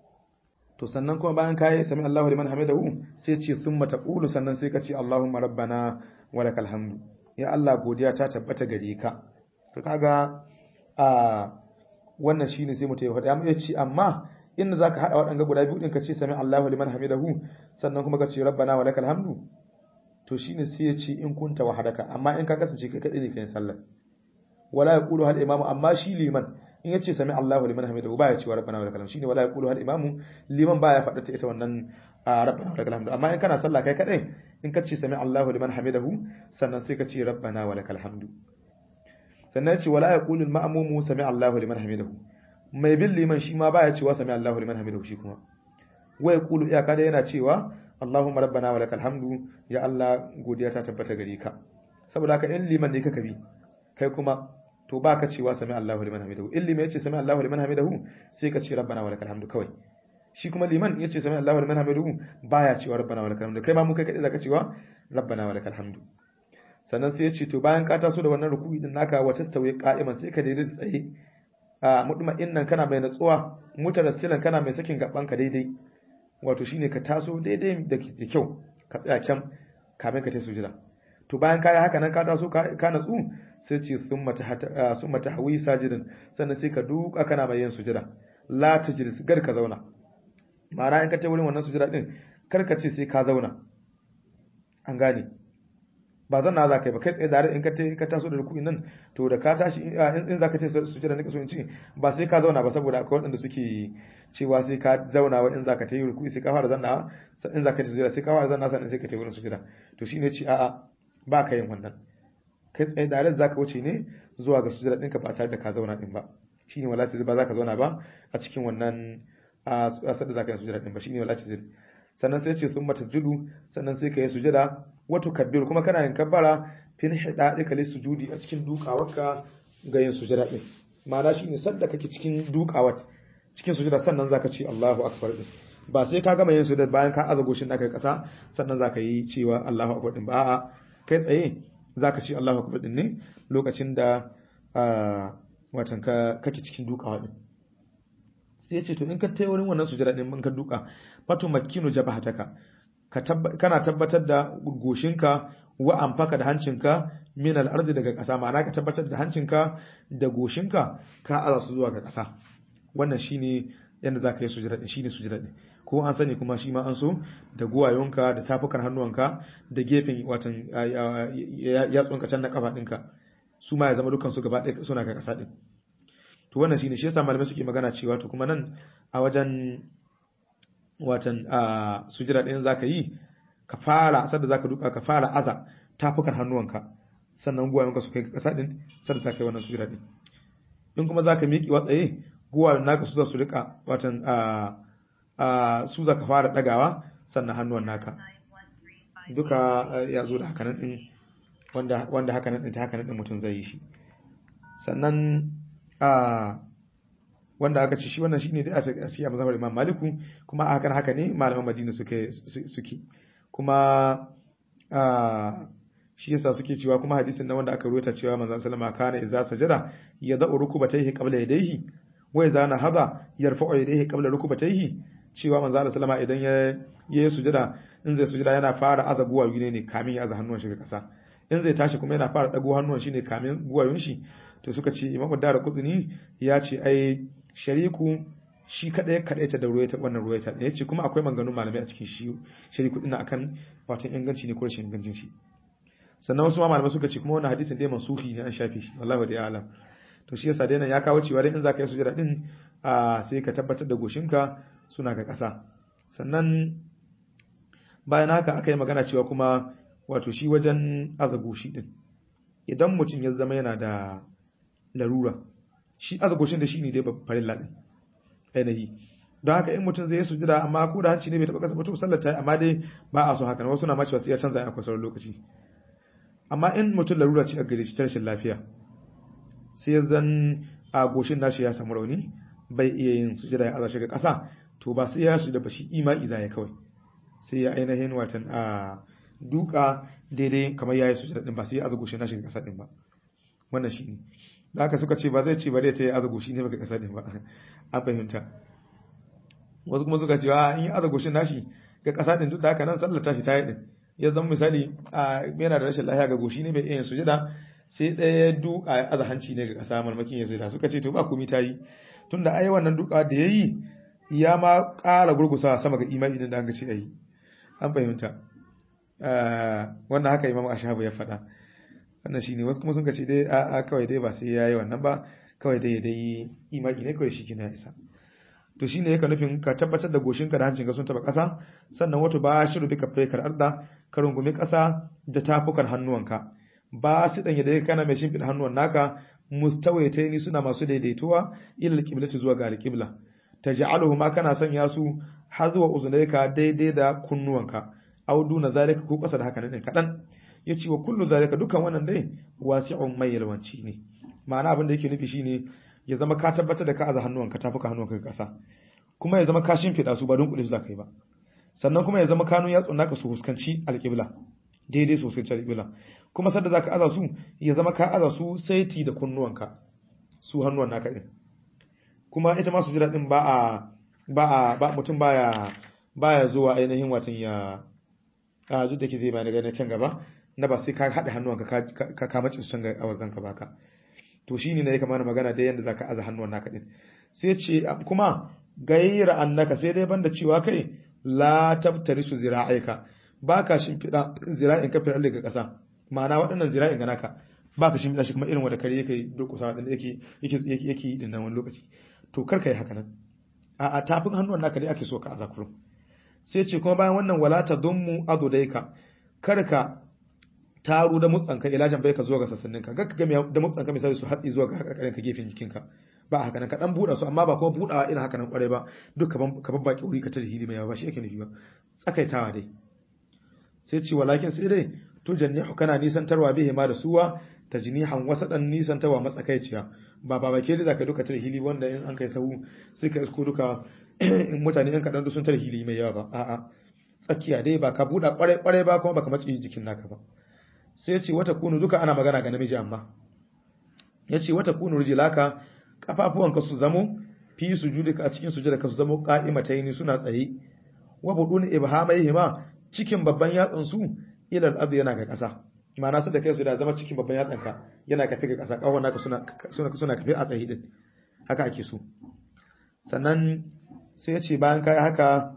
to sannan kuma bayan kai sami Allahu liman hamidahu sai ce summa taqulu sannan sai ka ce Allahumma rabbana walakal hamdu ya Allah godiya ta tabbata gare ka to kaga a wannan shine sai mutum ya faɗa amma yace amma inda zaka hada waɗanga guda biyu din ka ce sami Allahu liman hamidahu sannan kuma ka ce rabbana walakal hamdu to shine sai ya ce in kunta wahadaka amma in ka kasance kai kadai ne kai sallar wala yaqulu hal imamu amma shi liman in yace sami Allahu liman hamidahu baya cewa rabbana wa lakal hamd shine wala yaqulu hal imamu liman baya faɗa ta ita wannan rabbana wa lakal hamd amma in kana sallah kai kadai in ka ce sami Allahu liman hamidahu sannan sai ka ce rabbana wa lakal hamd sannan yace wala yaqulu al ma'mumu sami Allahu liman hamidahu mai bin liman shi ma baya cewa sami Allahu liman hamidahu shi kuma wa yaqulu iyaka da yana cewa Allahumma rabbana wa lakal hamdu ya Allah godiya ta tabbata gare ka saboda haka in liman ne kaka bi kai kuma to ba ka cewa sami Allahu liman hamidahu in liman yace sami Allahu liman hamidahu sai ka ce rabbana wa lakal hamdu kawai shi kuma liman yace sami Allahu liman hamidahu baya cewa rabbana wa lakal hamdu kai ma mu kai kadai zaka cewa rabbana wa lakal hamdu sannan sai yace to bayan ka taso da wannan ruku'i din naka wa tastawi qa'iman sai ka daidaita tsaye a mutma'innan kana mai natsuwa mutarassilan kana mai sakin gaban ka daidai wato shine ka taso daidai da kyau ka tsaya kyan kamin ka tafi sujada to bayan kai haka nan ka taso ka natsu sai ce summa tahwi sajidin sannan sai ka duka kana mai yin sujada la tajlis gar ka zauna ma'ana in ka tafi wurin wannan sujada din kar ka ce sai ka zauna an gane ba zan na za ka yi ba kai tsaye da in ka ka taso da ruku'in nan to da ka tashi in za ka ce sujada ne ka so in ce ba sai ka zauna ba saboda akwai waɗanda suke cewa sai ka zauna wa in za ka ta yi ruku'i sai ka fara zanna in za ka ta sujada sai ka fara zanna sannan sai ka ta yi wurin sujada to shine ce a'a ba ka yin wannan kai tsaye da za ka wuce ne zuwa ga sujada ɗinka ba tare da ka zauna ɗin ba shine wala sai ba za ka zauna ba a cikin wannan a sadda za ka yi sujada ɗin ba shine wala sai sannan sai ce sun mata judu sannan sai ka yi sujada wato kabbir kuma kana yin kabbara fin hida ɗika li sujudi a cikin dukawarka ga yin sujada ɗin ma'ana shine sadda kake cikin dukawar cikin sujada sannan zaka ce Allahu akbar din ba sai ka gama yin sujada bayan ka aza goshin naka kasa sannan zaka yi cewa Allahu akbar din ba a'a kai tsaye zaka ce Allahu akbar din ne lokacin da watan ka kake cikin dukawa din sai ya ce to in ka tayi wurin wannan sujada din mun ka duka fatu makkinu jabahataka kana tabbatar da goshinka wa amfaka da hancinka min al-ardi daga ƙasa ma'ana ka tabbatar da hancinka da goshinka ka aza su zuwa ga ƙasa wannan shine yanda zaka yi sujada din shine sujada din ko an sani kuma shi ma an so da guwayonka da tafukan hannuwanka da gefen watan yatsunka can na kafa ɗinka su ma ya zama dukkan su gaba ɗaya suna ga ƙasa din to wannan shine shi yasa malamai suke magana cewa to kuma nan a wajen watan a sujira ɗin zaka yi ka fara sadda zaka duka ka fara aza tafukan hannuwanka sannan guwayenka su kai ƙasa ɗin sadda zaka yi wannan sujira ɗin in kuma zaka miƙi watsaye guwayen naka su za su rika watan a su za ka fara dagawa sannan hannuwan naka duka ya zo da hakanan din wanda wanda hakanan din ta hakanan din mutum zai yi shi sannan a wanda aka ci shi wannan shine dai a siya mazhabar Imam Maliku kuma a hakan haka ne malaman Madina suke suke kuma a shi yasa suke cewa kuma hadisin nan wanda aka ruwaita cewa manzon sallama kana idza sajada yad'u rukubatayhi qabla yadayhi wa idza nahada yarfa'u yadayhi qabla rukubatayhi cewa manzon sallama idan ya yi sujada in zai sujada yana fara aza guwayu ne ne kamin ya aza hannuwan shi ga kasa in zai tashi kuma yana fara dago hannuwan shi ne kamin guwayun shi to suka ce Imam Dara Qutni ya ce ai shariku shi kadai kadai ta da ruwaita wannan ruwaita da yace kuma akwai manganun malamai a cikin shi shariku din akan watan inganci ne ko rashin ingancin shi sannan wasu malamai suka ce kuma wannan hadisin dai mansuhi ne an shafe shi wallahi da alam to shi yasa dai nan ya kawo cewa dai in zaka yi sujada din a sai ka tabbatar da goshinka suna ga ƙasa sannan bayan haka aka yi magana cewa kuma wato shi wajen aza goshi din idan mutum ya zama yana da larura shi aza goshin da shi ne dai farin ladin ainihi don haka in mutum zai yi sujada amma ko da hanci ne bai taɓa ƙasa ba to sallar ta amma dai ba a so haka wasu na ma cewa sai ya canza a kwasar lokaci amma in mutum larura ce a gare shi ta rashin lafiya sai zan a goshin nashi ya samu rauni bai iya yin sujada ya aza shi ga ƙasa to ba sai ya sujada ba shi imani za ya kawai sai ya ainihin watan a duka daidai kamar ya yi sujada din ba sai ya aza goshin nashi ga ƙasa din ba wannan shi ne da haka suka ce ba zai ce ba zai ta yi aza goshi ne ba ga ƙasa din ba an fahimta wasu kuma suka ce a in yi aza goshin nashi ga ƙasa din duk da haka nan sallar tashi ta yi din ya zama misali yana da rashin lafiya ga goshi ne bai iya sujada sai ɗaya ya duka ya aza hanci ne ga ƙasa marmakin ya sujada suka ce to ba komai ta yi tunda ai wannan duka da ya yi ya ma ƙara gurgusa sama ga imani din da an ga ce ayi an fahimta wannan haka imam ashabu ya faɗa wannan shine wasu kuma sun ce dai a kawai dai ba sai ya yi wannan ba kawai dai dai imani ne kawai shi kina isa to shine yake nufin ka tabbatar da goshinka da hancinka sun taba ƙasa sannan wato ba shi rubi ka faikar arda ka rungumi ƙasa da tafukan hannuwanka ba su dan yadda kana mai shimfiɗa hannuwan naka mustawaitaini suna masu daidaituwa ila alqiblati zuwa ga alqibla taj'aluhu ma kana sanya su hazwa uzunayka daidai da kunnuwanka aw duna zalika ko ƙasa da haka ne kadan yace wa kullu zalika dukan wannan dai wasi'un mai yalwanci ne ma'ana abin da yake nufi shine ya zama ka tabbatar da ka aza hannuwanka tafuka hannuwanka ga ƙasa kuma ya zama ka shimfiɗa su ba don kuɗi su za ka yi ba sannan kuma ya zama kanun yatsun naka su huskanci alƙibla daidai sosai ta alƙibla kuma sadda za ka aza su ya zama ka aza su saiti da kunnuwanka su hannuwan naka ɗin kuma ita ma su jira ɗin ba a ba a ba mutum baya baya zuwa ainihin watan ya a duk da ke zai bayani daga can gaba na ba sai ka haɗa hannuwanka ka ka mace su can ga awazan ka baka to shine ne ya kamata magana da yanda zaka aza hannuwan naka din sai ce kuma gaira annaka sai dai banda cewa kai la tabtarisu zira'aika baka shimfida zira'in ka firar daga ƙasa ma'ana waɗannan zira'in ga naka baka shimfida shi kuma irin wanda kare yake durƙusa wadanda yake yake yake yi dinnan wani lokaci to kar kai haka nan a a tafin hannuwan naka dai ake so ka aza kurum sai ce kuma bayan wannan wala tadummu adudaika kar ka taru da mutsanka ilajan bai ka zuwa ga sassaninka ga ka ga da mutsanka misali su hatsi zuwa ga karkarin ka gefen jikinka ba haka nan ka dan buɗa su amma ba kuma buɗawa irin haka nan kwarai ba duk ka babbaki wuri ka ta hili mai yawa ba shi yake nufi ba tsakaitawa dai sai ce walakin sai dai to jannihu kana nisantarwa bihi ma da suwa tajnihan wasadan nisantarwa matsakaiciya ba ba bake da zaka duka ta hili wanda in an kai sahu sai ka isko duka mutane yan kadan sun tar hili mai yawa ba a'a tsakiya dai ba ka buɗa kwarai kwarai ba kuma baka maci jikin naka ba sai ce wata kunu duka ana magana ga namiji amma ya ce wata kunu rijilaka kafafuwanka su zamo fi sujudika a cikin sujudaka ka su zamo qa'imataini suna tsaye wa budun ibhamaihima cikin babban yatsun su ila al yana ga ƙasa ma'ana su da kai su da zama cikin babban yatsan ka yana kafe ga ƙasa kawon naka suna suna suna kafe a tsaye din haka ake so sannan sai ya ce bayan kai haka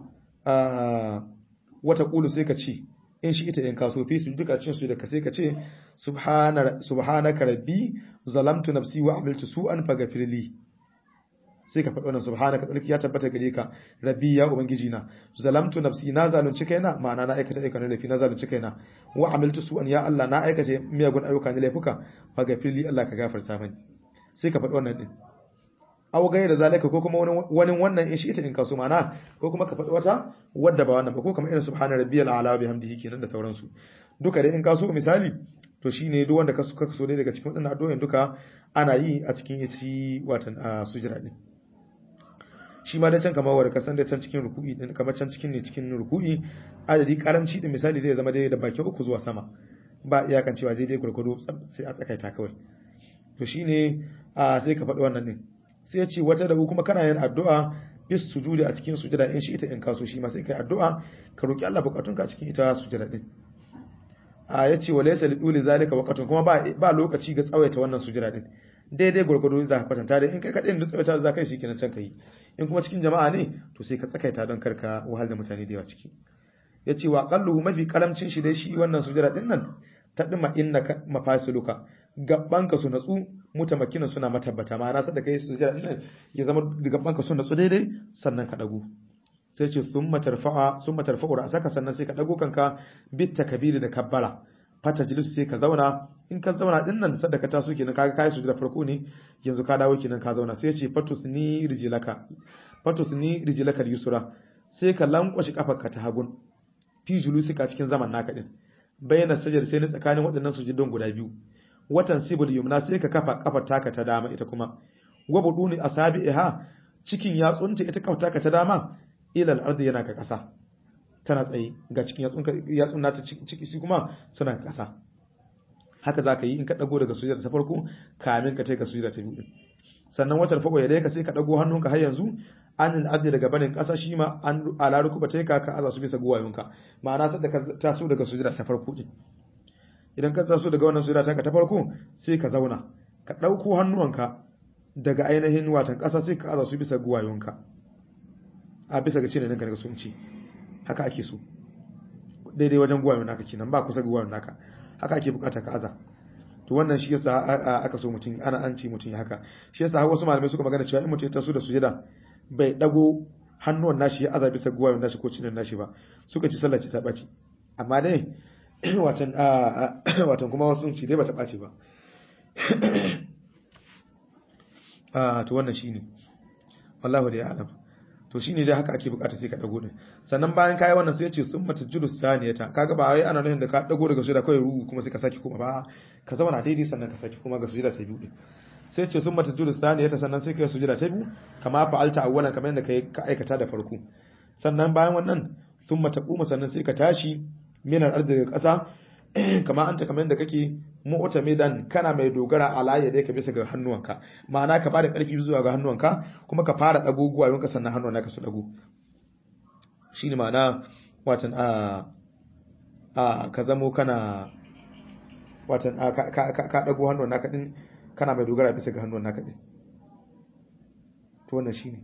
wata kulu sai ka ce in shi ita in kaso fi su duka cin su da ka sai ka ce subhanaka rabbi zalamtu nafsi wa amiltu su'an faghfirli sai ka faɗi wannan subhanaka tsarki ya tabbata gare ka rabbi ya ubangiji na zalamtu nafsi na zalunci kaina ma'ana na aikata ayyukan laifi na zalunci kaina wa amiltu su'an ya Allah na aikata miyagun ayyuka ne laifuka faghfirli Allah ka gafarta mani sai ka faɗi wannan din aw gaira zalika ko kuma wani wannan in shi ita in kaso mana ko kuma ka faɗi wata wadda ba wannan ba ko kuma irin subhana rabbiyal a'la wa bihamdihi kenan da sauransu duka dai in kaso misali to shine duk wanda ka so dai daga cikin wadannan addu'o'in duka ana yi a cikin shi watan a sujira din shi ma da can kamar wanda kasan da can cikin ruku'i din kamar can cikin ne cikin ruku'i adadi karamci din misali zai zama dai da bakin uku zuwa sama ba iyakan cewa dai dai gurgudu sai a tsakaita kawai to shine a sai ka faɗi wannan din sai ya ce wata da kuma kana yin addu'a bis sujudi a cikin sujada in shi ita in kaso shi ma sai kai addu'a ka roki Allah bukatunka a cikin ita sujada din a yace wa laysa liduli zalika waqtun kuma ba ba lokaci ga tsawaita wannan sujada din daidai gurgudu za ka kwatanta dai in kai kadai da tsawaita za kai shi kenan can kai in kuma cikin jama'a ne to sai ka tsakaita don karka wahal da mutane da yawa ciki yace wa qalluhu mafi karamcin shi dai shi wannan sujada din nan ta dima innaka mafasiluka gabbanka su natsu mutamakinan suna matabbata ma'ana sai da kai sujada din ya zama gabbanka su natsu daidai sannan ka dago sai ce summa tarfa'a summa tarfa'u ra'saka sannan sai ka dago kanka bit takbiri da kabbara fata jilisu sai ka zauna in ka zauna din nan sadda ka taso kenan kaga kai sujada farko ne yanzu ka dawo kenan ka zauna sai ce fatus ni rijilaka fatus ni rijilaka yusra sai ka lankwashi kafarka ta hagun fi julusika cikin zaman naka din bayyana sajar sai ne tsakanin waɗannan sujudun guda biyu watan sibul yumna sai ka kafa kafar taka ta dama ita kuma wabuduni asabiha cikin yatsunta ita kafar taka ta dama ila al-ardi yana ka kasa tana tsaye ga cikin yatsun nata ciki su kuma suna kasa haka za ka yi in ka dago daga sujada ta farko kamin ka kai ga sujada ta biyu sannan watan fago ya dai ka sai ka dago hannunka har yanzu an al'addi daga barin kasa shi ma an alaru kuma ta ka ka aza su bisa guwayonka ma'ana sai da ka taso daga sujada ta farko din idan ka taso daga wannan sujada ta ta farko sai ka zauna ka dauko hannuwanka daga ainihin watan kasa sai ka aza su bisa guwayonka a bisa ga cinin daga sun ci haka ake so daidai wajen guwayon naka kenan ba kusa guwayon naka haka ake bukata ka aza to wannan shi yasa aka so mutum ana an ci mutum ya haka shi yasa har wasu malamai suka magana cewa in mutum ya taso da sujada bai dago hannuwan nashi ya aza bisa guwayon nashi ko cinin nashi ba suka ci sallah ce ta baci amma dai watan watan kuma wasu ci dai ba ta baci ba to wannan shine wallahu da ya alam to shine dai haka ake bukata sai ka dago din sannan bayan kai wannan sai ya ce summa tajulus saniyata kaga ba wai ana nufin da ka dago daga sujada kai ruku kuma sai ka saki kuma ba ka zauna daidai sannan ka saki kuma ga sujada ta biyu din sai ya ce summa tajulus saniyata sannan sai kai sujada ta biyu kama fa'alta awwalan kamar yadda kai ka aikata da farko sannan bayan wannan summa taquma sannan sai ka tashi minar ardi daga ƙasa kama anta kamar yadda kake mu'ta medan kana mai dogara ala ya dai ka bisa ga hannuwanka ma'ana ka bada karfi zuwa ga hannuwanka kuma ka fara dago guwayonka sannan hannuwanka su dago shine ma'ana watan a a ka zamo kana watan a ka ka ka dago hannuwan naka din kana mai dogara bisa ga hannuwan naka din to wannan shine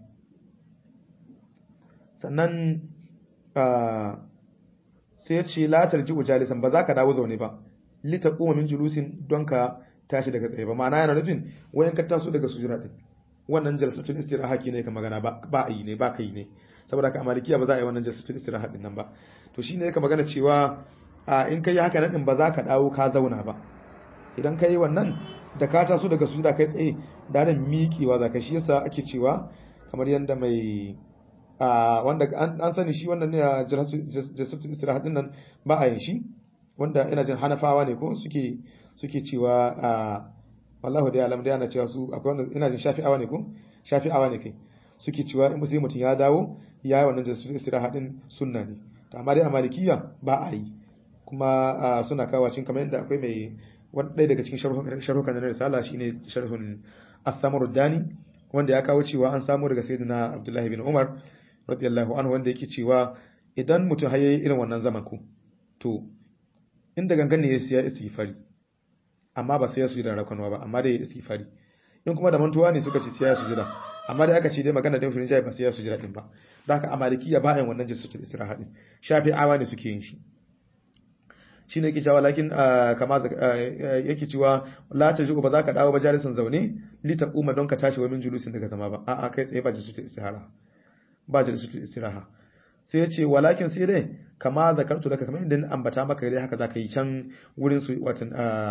sannan a sai ya ce latar ji jalisan ba za ka dawo zaune ba lita kuma min julusin don ka tashi daga tsaye ba ma'ana yana nufin wayan ka taso daga sujura din wannan jalsatul istiraha ne ka magana ba ba a yi ne ba ka yi ne saboda ka amalikiya ba za a yi wannan jalsatul istiraha din nan ba to shine ka magana cewa a in kai haka nan din ba za ka dawo ka zauna ba idan kai wannan da ka taso daga sujura kai tsaye da nan miƙewa za ka shi yasa ake cewa kamar yanda mai wanda an sani shi wannan ne a jalsatul istiraha din nan ba a yin shi wanda ina jin hanafawa ne ko suke suke cewa a wallahu da alam da yana cewa su akwai wanda ina jin shafi'awa ne ko shafi'awa ne kai suke cewa in sai mutum ya dawo ya yi wannan jalsatul istiraha din sunna ne to amma dai a malikiya ba a yi kuma suna kawo cin kamar yadda akwai mai wani ɗaya daga cikin sharhukan na risala shine sharhun athamar dani wanda ya kawo cewa an samu daga sayyidina abdullahi bin umar radiyallahu anhu wanda yake cewa idan mutum har yayi irin wannan zaman ku to inda gangan ne ya siya istighfari amma ba sai ya sujuda rakanwa ba amma dai ya istighfari in kuma da mantuwa ne suka ce sai ya sujuda amma dai aka ce dai magana da firin jayi ba sai ya sujuda din ba da haka amalikiya ba yin wannan jinsu istiraha din shafi'awa ne suke yin shi shine yake cewa lakin kama yake cewa la ta ba za ka dawo ba jalisin zaune li taquma don ka tashi wa min julusin daga zama ba a'a kai tsaye ba jinsu istihara ba jalisatul istiraha sai ya ce walakin sai dai kama zakartu daga kamar inda ambata maka dai haka zaka yi can wurin su watan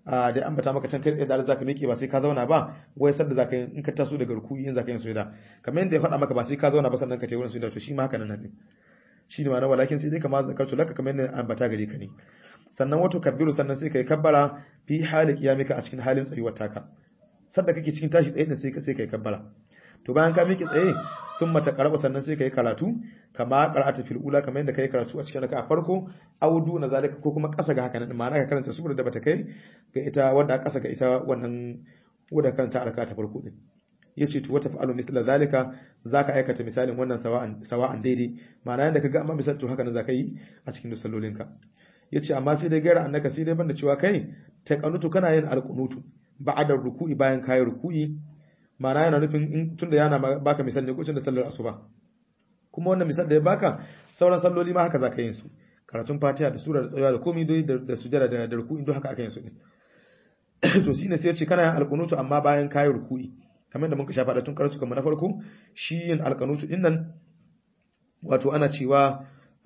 da ambata maka can kai tsaye da zaka miƙe ba sai ka zauna ba wai sanda zaka yi in ka taso daga ruku'i in zaka yin sujada kamar yadda ya faɗa maka ba sai ka zauna ba sannan ka tayi wurin sujada to shi ma haka nan ne shi ne ma'ana walakin sai dai kamar zakartu laka kamar yadda ambata gare ka ne sannan wato kabbiru sannan sai kai kabbara fi hali qiyamika a cikin halin tsayuwar taka sanda kake cikin tashi tsaye ne sai ka sai kai kabbara to bayan ka miƙe tsaye sun mata karaba sannan sai kai karatu kama qara'ata fil ula kamar yadda kai karatu a cikin raka'a farko audu na zalika ko kuma ƙasa ga haka nan ma'ana ka karanta sura da bata kai ga ita wanda ƙasa ga ita wannan wanda karanta a ta farko din yace to wata fa'alu mithla zalika zaka aikata misalin wannan sawa'an sawa'an daidai ma'ana yanda kaga amma misal to haka nan zaka yi a cikin sallolinka yace amma sai dai gaira annaka sai dai banda cewa kai ta kanutu kana yin alqunutu ba'da ruku'i bayan kayi ruku'i ma'ana yana nufin in tunda yana baka misal ne ko tunda sallar asuba kuma wannan misal da ya baka sauran salloli ma haka zaka yin su karatun fatiha da sura da tsayawa da komai dai da sujada da ruku'i duk haka aka yin su ne to shine sai ya ce kana yin alqunutu amma bayan kayi ruku'i kamar da muka shafa da tun karatu kamar na farko shi yin alqanutu din nan wato ana cewa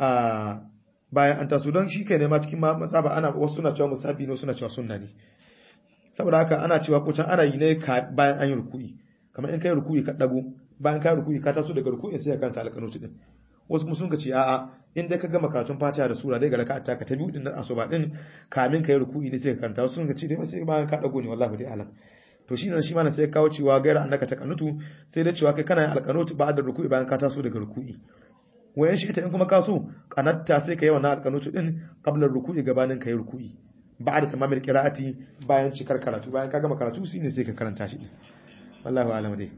a bayan an taso don shi kai ne ma cikin matsaba ana wasu suna cewa musabi ne suna cewa sunna ne saboda haka ana cewa ko can ana yi ne bayan an yi ruku'i kamar in kai ruku'i ka dago bayan ka ruku'i ka taso daga ruku'i sai ka karanta alqanutu din wasu kuma sun ka ce a'a in dai ka gama karatun fatiha da sura dai ga raka'a ta ka ta biyu din nan asuba din kamin kai ruku'i ne sai ka karanta wasu sun ka ce dai sai bayan ka dago ne wallahi dai alam to shi ne shi ma sai kawo cewa gaira annaka ta kanutu sai dai cewa kai kana yin alqanutu ba'da ruku'i bayan ka taso daga ruku'i wayan shi ita in kuma ka so kanatta sai ka yi wannan alqanutu din qabla ruku'i gabanin kai ruku'i ba'da tamamil qira'ati bayan cikar karatu bayan ka gama karatu shine sai ka karanta shi wallahi alam dai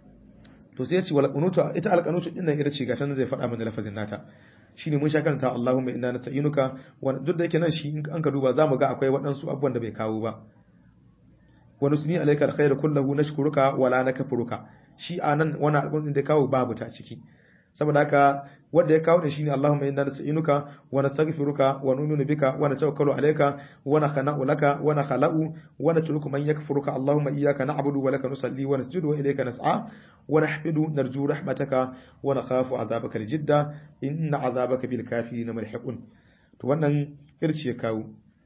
to sai ya ce wal qunutu ita al qunutu din nan ita ce gatan zai faɗa mana lafazin nata shine mun sha karanta Allahumma inna nasta'inuka wa duk da yake nan shi in an ka duba zamu ga akwai waɗansu abubuwan da bai kawo ba wa nusni alayka alkhayra kullahu nashkuruka wa la nakfuruka shi anan wannan alƙawarin da kawo babu ta ciki saboda haka wanda ya kawo da shine Allahumma inna nasta'inuka wa nastaghfiruka wa nu'minu bika wa natawakkalu alayka wa nakhna'u laka wa nakhla'u wa natruku man yakfuruka Allahumma iyyaka na'budu wa laka nusalli wa nasjudu wa ilayka nas'a wa nahfidu narju rahmataka wa nakhafu 'adhabaka aljidda inna 'adhabaka bil kafirin mulhiqun to wannan irci ya kawo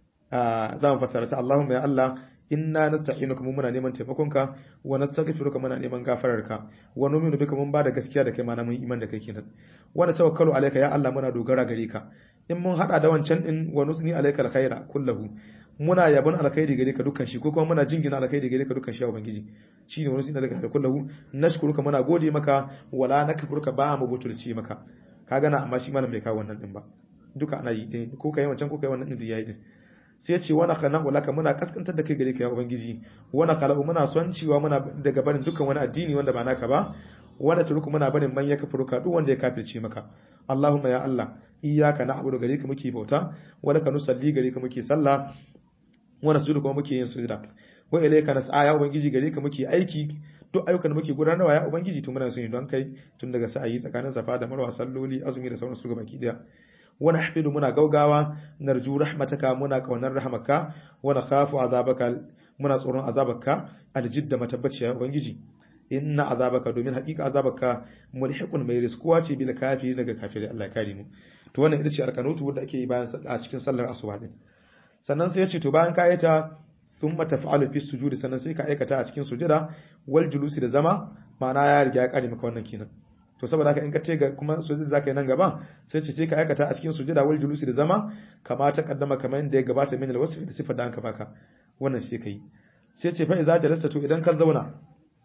za mu fassara ta Allahumma ya Allah inna nasta'inuka mun muna neman taimakonka wa nastaghfiruka muna neman gafararka wa nu'minu bika mun bada gaskiya da kai ma mun iman da kai kenan wa tawakkalu alayka ya Allah muna dogara gare ka in mun hada da wancan din wa nusni alayka alkhaira kullahu muna yabon alkhairi gare ka dukkan shi ko kuma muna jingina alkhairi gare ka dukkan shi ya ubangiji shine wa nusni alayka kullahu nashkuruka muna gode maka wala nakfuruka ba mu butulci maka kaga na amma shi malam bai kawo wannan din ba duka ana yi ko kai wancan ko kai wannan din yayi din sai ce wani khalaqu laka muna kaskantar da kai gare ka ya ubangiji wani khalaqu muna son cewa muna daga barin dukkan wani addini wanda ba naka ba wanda turku muna barin man ya kafuruka duk wanda ya kafirce maka Allahumma ya Allah iyyaka na'budu gare ka muke bauta wa laka nusalli gare ka muke sallah wa nasjudu kuma muke yin sujda wa ilayka nas'a ya ubangiji gare ka muke aiki duk ayyukan da muke gudanarwa ya ubangiji to muna son yi don kai tun daga sa'ayi tsakanin safa da marwa salloli azumi da sauran su gabaki daya wani hafidu muna gaugawa narju rahmataka muna kaunar rahmaka wani khafu azabaka muna tsoron azabaka aljidda matabbaciya ubangiji inna azabaka domin hakika azabaka mulhiqun mai riskuwa ce bil kafi daga kafiri Allah ya kare mu to wannan ita ce alkanutu wanda ake yi bayan a cikin sallar asuba din sannan sai ya ce to bayan ka yi ta thumma taf'alu fi sujudi sannan sai ka aikata a cikin sujada wal julusi da zama ma'ana ya riga ya kare maka wannan kenan to saboda haka in ka tega kuma sujud zaka yi nan gaba sai ce sai ka aikata a cikin sujada wal julusi da zama kama ta kaddama kamar yadda ya gabata min alwasf da sifar da an baka wannan sai kai sai ce fa idza jalasta to idan ka zauna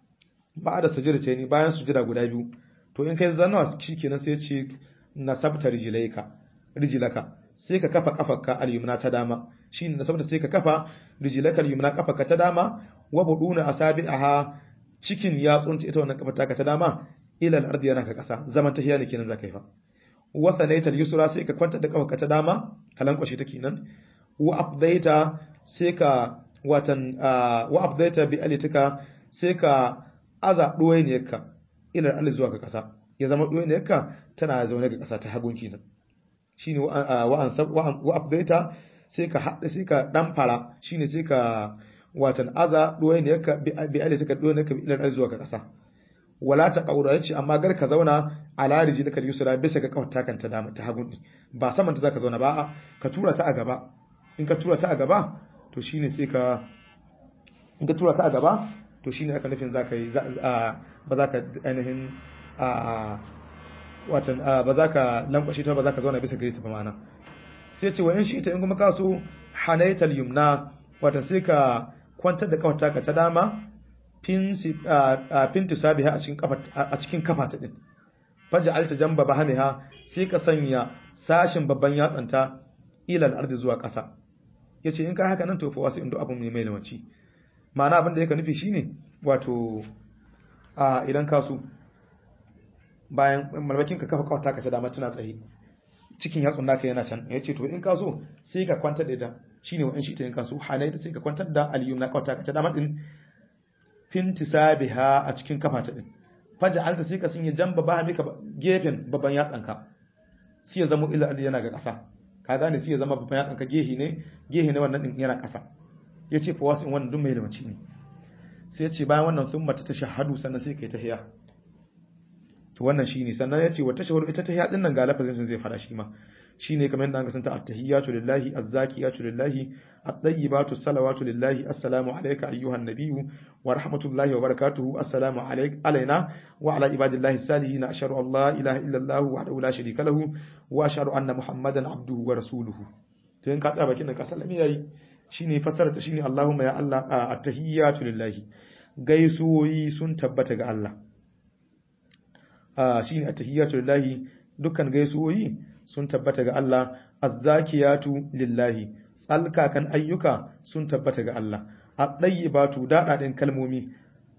ba da sujud ce ni bayan sujada guda biyu to in kai zanna shikenan sai ce nasabta rijlaika rijlaka sai ka kafa kafarka al-yumna ta dama shine nasabta sai ka kafa rijlaka al-yumna kafarka ta dama wa buduna asabi'aha cikin yatsunta ita wannan kafar taka ta dama ila al-ardi yana ka kasa zaman tahiya ne kenan zaka yi fa wa sanaital yusra sai ka kwanta da kafarka ta dama kalan kwashi ta kenan wa afdaita sai ka watan wa afdaita bi alitika sai ka aza duwai ne ka ila al zuwa ga kasa ya zama duwai ne ka tana zaune ga kasa ta hagun kenan shine wa an wa afdaita sai ka hada sai ka dan fara shine sai ka watan aza duwai ne ka bi alitika duwai ne ka ila al zuwa ga kasa wala ta kaura yace amma gar ka zauna ala rijlika yusra bisa ga kawar takan ta dama ta hagun ba saman ta zaka zauna ba ka tura ta a gaba in ka tura ta a gaba to shine sai ka in ka tura ta a gaba to shine aka nufin za ka yi ba za ka ainihin watan ba za ka lankwashe ta ba za ka zauna bisa gare ta ba ma'ana sai ce wa in shi ita in kuma ka so hanaital yumna watan sai ka kwantar da kafata ka ta dama fin tisabiha a cikin kafa ta din faja alta jamba bahamiha sai ka sanya sashin babban yatsanta ilal ardi zuwa ƙasa yace in ka haka nan to fa wasu indo abun mai lawanci ma'ana abin da yake nufi shine wato a idan ka so bayan malmakin ka kafa kawata ka ta dama tana tsaye cikin yatsun naka yana can yace to in ka so sai ka kwantar da ita shine wa in shi ta in ka so halaita sai ka kwantar da aliyum na kawata ka ta dama din fintisabiha a cikin kafa ta din faja alta sai ka sanya jamba ba mika gefen babban yatsanka sai ya zama ila yana ga ƙasa ka gane sai ya zama babban yatsanka gehi ne gehi ne wannan din yana ƙasa yace fa wasu wannan duk mai limanci ne sai ya ce bayan wannan sun mata ta shahadu sannan sai kai tahiya to wannan shine sannan yace wa tashahhud ita tahiya din nan ga lafazin sun zai fara shi ma shine kamar yadda an kasanta at-tahiyatu lillahi az-zakiyatu lillahi at-tayyibatu salawatu lillahi assalamu alayka ayyuhan nabiyyu wa rahmatullahi wa barakatuhu assalamu alayk alaina wa ala ibadillahi salihin ashhadu an la ilaha illa allah wahdahu la sharika lahu wa ashhadu anna muhammadan abduhu wa rasuluhu to in ka tsaya bakin ka sallami yayi shine fasara ta shine allahumma ya allah at-tahiyatu lillahi gaisuwoyi sun tabbata ga Allah shine at-tahiyatu lillahi dukkan gaisuwoyi sun tabbata ga Allah azzakiyatu lillahi tsalkakan ayyuka sun tabbata ga Allah at-tayyibatu dadadin kalmomi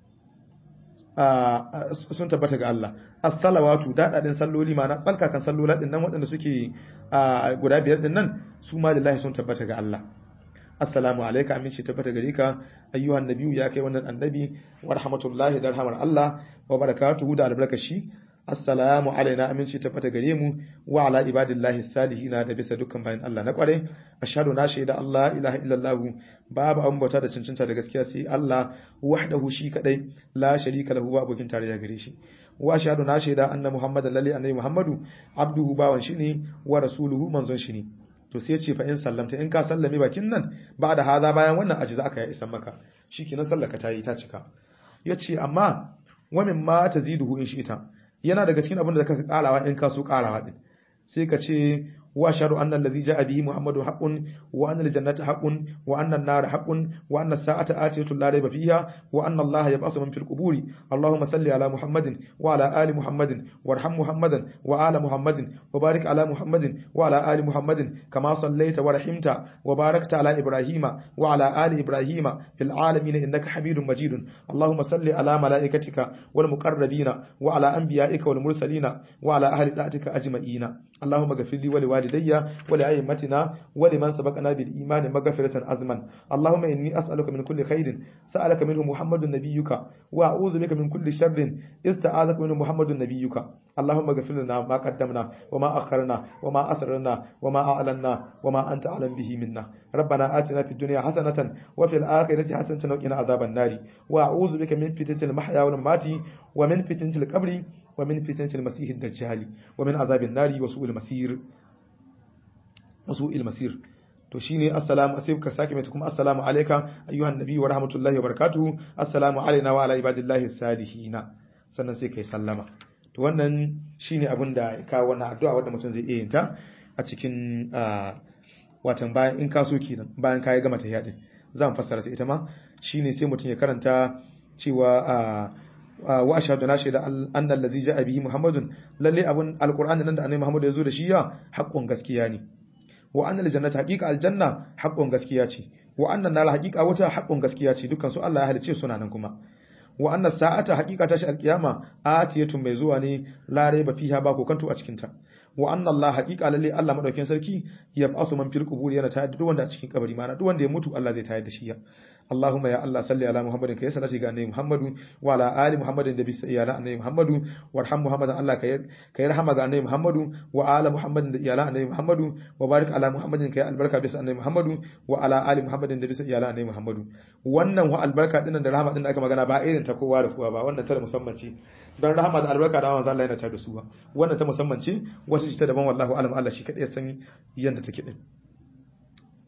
sun tabbata ga Allah as-salawatu dadadin salloli ma na tsalkakan sallola din nan waɗanda suke guda biyar din nan su ma lillahi sun tabbata ga Allah assalamu alayka aminci tabbata gare ka ayyuhan nabiyyu ya kai wannan annabi wa rahmatullahi da rahmar Allah wa barakatuhu da albarkashi assalamu alaina aminci tabbata gare mu wa ala ibadillahi salihina da bisa dukkan bayan Allah na kware ashhadu na shaida Allah ilaha illallah babu an bauta da cancanta da gaskiya sai Allah wahdahu shi kadai la sharika lahu ba abokin tarayya gare shi wa ashhadu na shaida anna muhammadan lalli annabi muhammadu abduhu bawan shi ne wa rasuluhu manzon shi ne to sai ce fa in sallamta in ka sallame bakin nan ba da haza bayan wannan aji za ka yi isan maka shikenan sallaka ta yi ta cika yace amma wa min ma taziduhu in shi ita yana daga cikin abin da ka karawa in ka so karawa din sai ka ce wa sharu anna allazi ja'a bihi muhammadu haqqun wa anna aljannata haqqun wa anna an-nar haqqun wa anna as-sa'ata atiyatu la rayba fiha wa anna allaha yab'athu man fil quburi allahumma salli ala muhammadin wa ala ali muhammadin warham muhammadan wa ala muhammadin wa barik ala muhammadin wa ala ali muhammadin kama sallaita wa rahimta wa barakta ala ibrahima wa ala ali ibrahima fil alamin innaka hamidum majidun allahumma salli ala malaikatika wal muqarrabina wa ala anbiya'ika wal mursalina wa ala ahli da'atika ajma'ina اللهم اغفر لي ولوالدي ولأئمتنا ولمن سبقنا بالإيمان مغفرة أزما اللهم إني أسألك من كل خير سألك منه محمد نبيك وأعوذ بك من كل شر استعاذك منه محمد نبيك اللهم اغفر لنا ما قدمنا وما أخرنا وما أسررنا وما أعلنا وما أنت أعلم به منا ربنا آتنا في الدنيا حسنة وفي الآخرة حسنة وقنا عذاب النار وأعوذ بك من فتنة المحيا والممات ومن فتنة القبر ومن فتنة المسيح الدجال ومن عذاب النار وسوء المسير وسوء المسير to shine assalamu sai ka sake mai kuma assalamu alayka ayyuhan nabi wa rahmatullahi wa barakatuhu assalamu alaina wa ala ibadillahi salihina sannan sai kai sallama to wannan shine abin da ya kawo wannan addu'a wanda mutum zai iya yin ta a cikin watan bayan in ka so kenan bayan ka gama tahiyya din zan fassara ta ita ma shine sai mutum ya karanta cewa wa ashhadu na shaida anna allazi ja'a bihi muhammadun lalle abun alqur'ani nan da annabi muhammad ya zo da shi ya haqqun gaskiya ne wa anna aljannata haqiqa aljanna haqqun gaskiya ce wa anna nar haqiqa wata haqqun gaskiya ce dukkan su Allah ya halice suna nan kuma wa anna sa'ata haqiqa tashi alqiyama atiyatun mai zuwa ne la raiba fiha ba ko kanto a cikin ta wa anna Allah haqiqa lalle Allah madaukin sarki ya basu man fil qubur yana tayar da duk wanda a cikin kabari mana duk wanda ya mutu Allah zai tayar da shi ya اللهم يا الله صل على محمد كي صلاتي ga annabi Muhammadu wa ala ali Muhammadin da bisa iyalan annabi Muhammadu warham Muhammadan Allah kai kai rahama ga annabi Muhammadu wa ala Muhammadin da iyalan annabi Muhammadu wa barik ala Muhammadin kai albarka bisa annabi Muhammadu wa ala ali Muhammadin da bisa iyalan annabi Muhammadu wannan wa albarka din da rahama din da aka magana ba irin ta kowa da kowa ba wannan ta da musamman ce don rahama da albarka da manzo Allah yana ta da su ba wannan ta musamman ce wata ce ta daban wallahi alam Allah shi kadai ya san yanda take din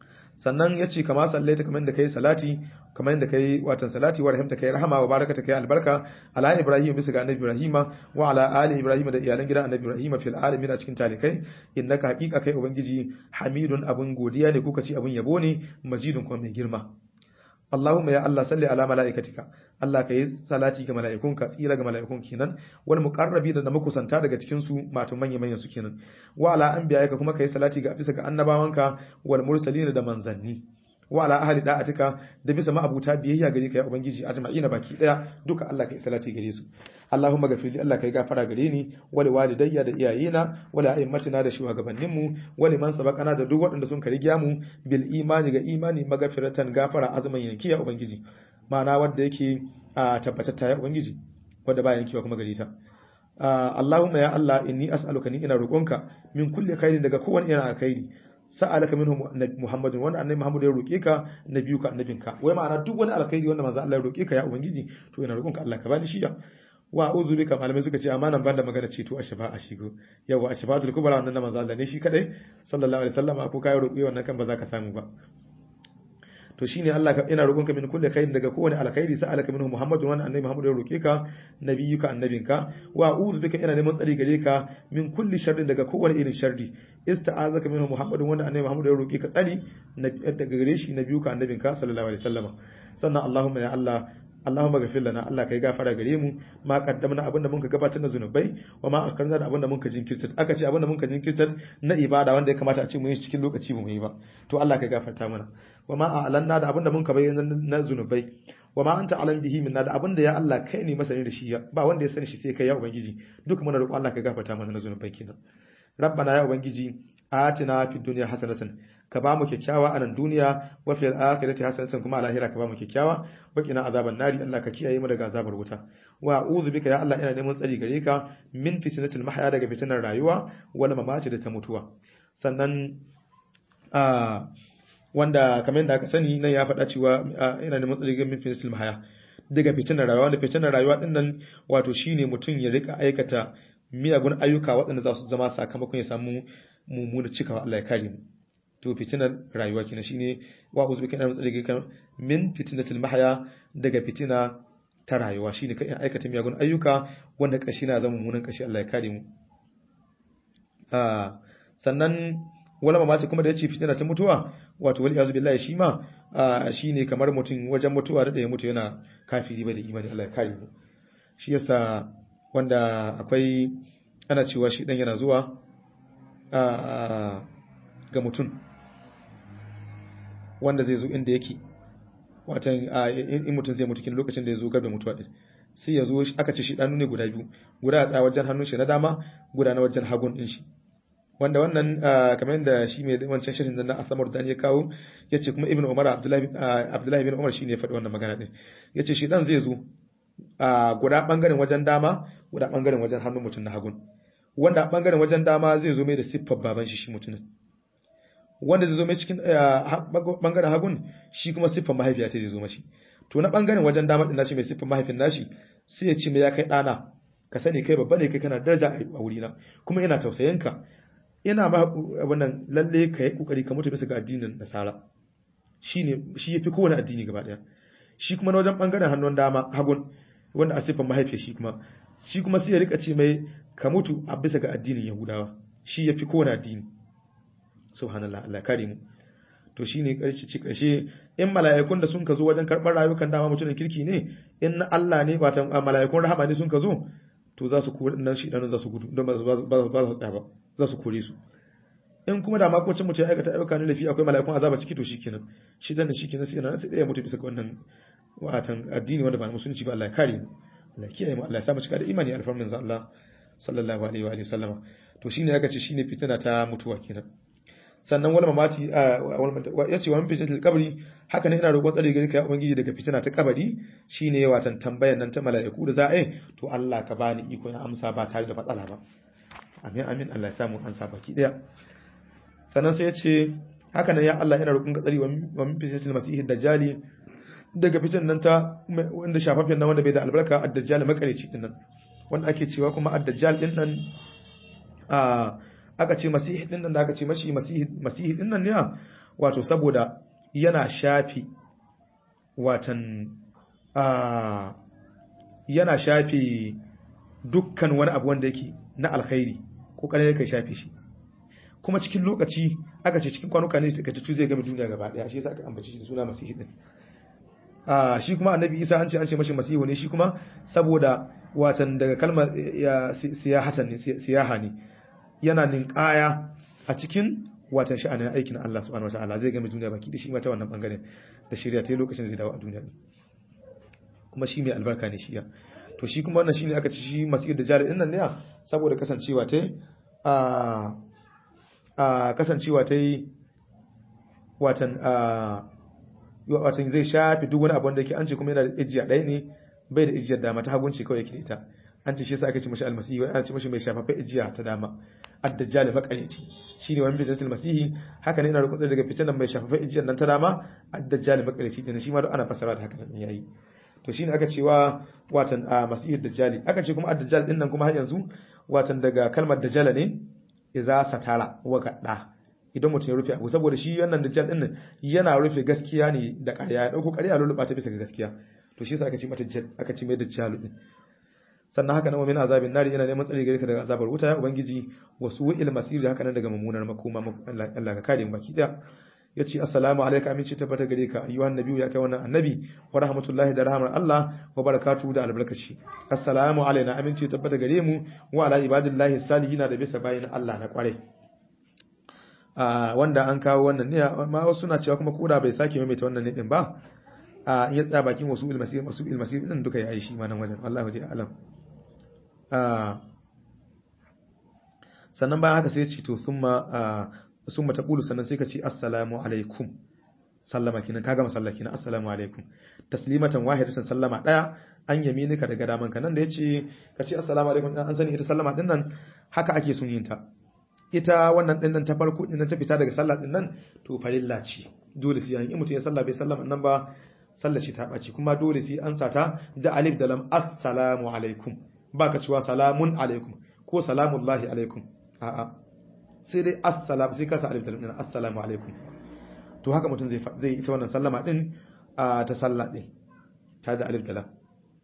sannan yace kama sallaita kamar da kai salati kamar da kai watan salati wa rahimta kai rahama wa barakata kai albarka ala ibrahim bisa ga annabi ibrahima wa ala ali ibrahim da iyalan gidan annabi ibrahima fil alamin a cikin talikai innaka haqiqa kai ubangiji hamidun abun godiya ne kuka ci abun yabo ne majidun kuma mai girma Allahumma ya Allah salli ala mala'ikatika Allah ka yi salati ga mala'ikunka tsira ga mala'ikun kenan wal muqarrabi da makusanta daga cikin su matan manya manyan su kenan wa ala anbiya'ika kuma ka yi salati ga bisa ga annabawanka wal mursalin da manzanni wa ala ahli da'atika da bisa ma'abuta biyayya gare ka ya ubangiji ajma'ina baki daya duka Allah ka yi salati gare su Allahumma gafirli Allah ka yi gafara gare ni wali walidayya da iyayena wali a'immatina da shugabanninmu wali man sabaqana da duk waɗanda sun karigiya mu bil imani ga imani magafiratan gafara azumin yanki ya ubangiji ma'ana wanda yake a tabbatatta ya ubangiji wanda ba yankewa kuma gare ta Allahumma ya Allah inni as'aluka ni ina roƙonka min kulli khairin daga kowane irin alkhairi sa'alaka minhu Muhammadun wanda annabi Muhammad ya roke ka nabiyuka annabinka wai ma'ana duk wani alkhairi wanda manzo Allah ya roke ka ya ubangiji to ina roƙonka Allah ka bani shi ya wa uzu bika malamai suka ce amanan banda magana ce to ashafa a shigo yawa ashafatul kubra wannan manzo Allah ne shi kadai sallallahu alaihi wasallam ko kai roƙi wannan kan ba za ka samu ba to shine Allah ka ina roƙonka min kulli khairin daga kowane alkhairi sa'alaka minhu Muhammadun wannan annabi Muhammad ya roke ka nabiyuka annabinka wa uzu bika ina neman tsari gare ka min kulli sharrin daga kowane irin sharri ista'azaka minhu Muhammadun wannan annabi Muhammad ya roke ka tsari daga gare shi nabiyuka annabinka sallallahu alaihi wasallam sannan Allahumma ya Allah Allahumma ghafir lana Allah kai gafara gare mu ma qaddamna abinda muka gabatar na zunubai wa ma akarna da abinda muka jinkirta aka ce abinda muka jinkirta na ibada wanda ya kamata a ce mu yi cikin lokaci mu yi ba to Allah kai gafarta mana wa ma a'lanna da abinda muka bayyana na zunubai wa ma anta alam bihi minna da abinda ya Allah kai ne masani da shi ba wanda ya sani shi sai kai ya ubangiji duka muna roƙon Allah kai gafarta mana na zunubai kenan rabbana ya ubangiji atina fid dunya hasanatan ka ba mu kyakkyawa a nan duniya wa fil akhirati hasanatan kuma a lahira ka ba mu kyakkyawa wa qina azaban nari Allah ka kiyaye mu daga azabar wuta wa a'udhu bika ya Allah ina neman tsari gare ka min fitnatil mahya daga fitinar rayuwa wal mamati da ta mutuwa sannan a wanda kamar yadda aka sani nan ya faɗa cewa ina neman tsari ga min fitnatil mahya daga fitinar rayuwa wanda fitinar rayuwa din nan wato shine mutum ya rika aikata miyagun ayyuka waɗanda za su zama sakamakon ya samu mummuna cikawa Allah ya kare mu to fitinar rayuwa kenan shine wa uzu bika na tsare kan min fitnatil mahya daga fitina ta rayuwa shine kai aikata miyagun ayyuka wanda kashi na zama mummunan kashi Allah ya kare mu ah sannan wala mamaci kuma da yace fitina ta mutuwa wato wal iyazu billahi shi ma shine kamar mutum wajen mutuwa da ya mutu yana kafiri bai da imani Allah ya kare mu shi yasa wanda akwai ana cewa shi dan yana zuwa ga mutum wanda zai zo inda yake watan in mutum zai mutu kin lokacin da ya zo gabe mutuwa din sai ya zo aka ce shi danu ne guda biyu guda a tsaya wajen hannun shi na dama guda na wajen hagun din shi wanda wannan kamar yadda shi mai wancan shirin nan na Asamar Dan ya kawo yace kuma Ibn Umar Abdullahi Abdullahi ibn Umar shine ya faɗi wannan magana din yace shi dan zai zo guda bangaren wajen dama guda bangaren wajen hannun mutum na hagun wanda bangaren wajen dama zai zo mai da siffar baban shi shi mutumin wanda zai zo mai cikin bangaren hagun shi kuma siffar mahaifiya ta zai zo mashi to na bangaren wajen dama din nashi mai siffar mahaifin nashi sai ya ce mai ya kai dana ka sani kai babba ne kai kana daraja a wurina kuma ina tausayin ka ina ma abin nan lalle ka yi kokari ka mutu bisa ga addinin nasara shine shi yafi kowane addini gaba daya shi kuma na wajen bangaren hannun dama hagun wanda a siffar mahaifiyar shi kuma shi kuma sai ya rika ce mai ka mutu a bisa ga addinin yahudawa shi yafi kowane addini subhanallah Allah kare mu to shine karshe ci karshe in mala'ikun da sun ka zo wajen karɓar rayukan dama mutumin kirki ne in na Allah ne ba ta mala'ikun rahama ne sun ka zo to za su kore nan shi dan za su gudu don ba su tsaya ba za su kore su in kuma da makocin mutum ya aikata ayyuka na lafiya akwai mala'ikun azaba ciki to shikenan shi dan shikenan sai nan sai ya mutu bisa ga wannan watan addini wanda ba musulunci ba Allah ya kare mu Allah ya kiyaye mu Allah ya sa mu cika da imani alfarmin zan Allah sallallahu alaihi wa alihi sallama to shine aka ce shine fitina ta mutuwa kenan sannan wani mamati ya ce wani fitinatul kabari haka ne ina roƙon tsare gari ka ya ubangiji daga fitina ta kabari shine watan tambayar nan ta mala'iku da za a yi to Allah ka bani iko na amsa ba tare da matsala ba amin amin Allah ya samu ansa baki daya sannan sai ya ce haka nan ya Allah ina roƙon ka tsare wa min fitinatul masih dajjali daga fitin nan ta wanda shafafen nan wanda bai da albarka ad-dajjal makareci din nan wanda ake cewa kuma ad-dajjal din nan a aka ce masihi din nan da aka ce mashi masihi masihi din nan ne wato saboda yana shafi watan a yana shafi dukkan wani abu wanda yake na alkhairi kokarin yake shafe shi kuma cikin lokaci aka ce cikin kwanuka ne suka tutu zai game duniya gaba daya shi yasa aka ambace shi da suna masihi din a shi kuma annabi isa an ce an ce mashi masihu ne shi kuma saboda watan daga kalmar siyahatan ne siyaha ne yana ninkaya a cikin watan sha'anin aikin Allah subhanahu wataala zai game duniya baki da shi mata wannan bangaren da shirya ta lokacin zai dawo a duniya kuma shi mai albarka ne shi ya to shi kuma wannan shine aka ci shi masir da jari dinnan ne saboda kasancewa ta a a kasancewa ta watan a watan zai shafi duk wani abu wanda yake an ce kuma yana da ijiya ɗaya ne bai da ijiyar dama ta hagunci kawai yake ita an ce shi yasa aka ce mashi almasihi wai an ce mashi mai shafafa ijiya ta dama ad-dajjal makareci shine wani fitatul masihi haka ne ina da kutsa daga fitanan mai shafafa ijiyar nan ta dama ad-dajjal makareci din shi ma duk ana fasara da haka nan yayi to shine aka cewa watan a masihid dajjali aka ce kuma ad-dajjal din nan kuma har yanzu watan daga kalmar dajjala ne idza satara wa gadda idan mutum ya rufe abu saboda shi wannan dajjal din nan yana rufe gaskiya ne da ƙarya ya dauko ƙarya lulluɓa ta bisa ga gaskiya to shi yasa aka ce mata aka ce mai dajjal din sannan haka nan min azabin nari yana neman tsari gare ka daga azabar wuta ya ubangiji wasu wa'il masir da haka nan daga mummunar makoma Allah ka kare mu baki daya yace assalamu alayka aminci tabbata gare ka ayyuhan nabiyyu ya kai wannan annabi wa rahmatullahi da rahmar Allah wa barakatuhu da albarkaci assalamu alaina aminci tabbata gare mu wa ala ibadillahi salihin da bisa bayin Allah na kware wanda an kawo wannan ne amma wasu suna cewa kuma koda bai sake maimaita wannan ne din ba in ya tsaya bakin wasu ilmasir wasu ilmasir din duka yayi shi ma nan wajen Allahu ji alam sannan bayan haka sai ya ce to summa summa taqulu sannan sai ka ce assalamu alaikum sallama kinan kaga masalla kinan assalamu alaikum taslimatan wahidatan sallama daya an yaminika daga daman ka nan da yace ka ce assalamu alaikum an sani ita sallama din nan haka ake sun yin ta ita wannan din nan ta farko din nan ta fita daga sallah din nan to farilla ce dole sai in mutum ya salla bai sallama nan ba sallar shi ta ɓaci kuma dole sai an sata da alif da lam assalamu alaikum ba ka cewa salamun alaikum ko salamullahi alaikum a'a sai dai assalam sai ka sa alif da lam assalamu alaikum to haka mutum zai zai ita wannan sallama din ta sallah din ta da alif da lam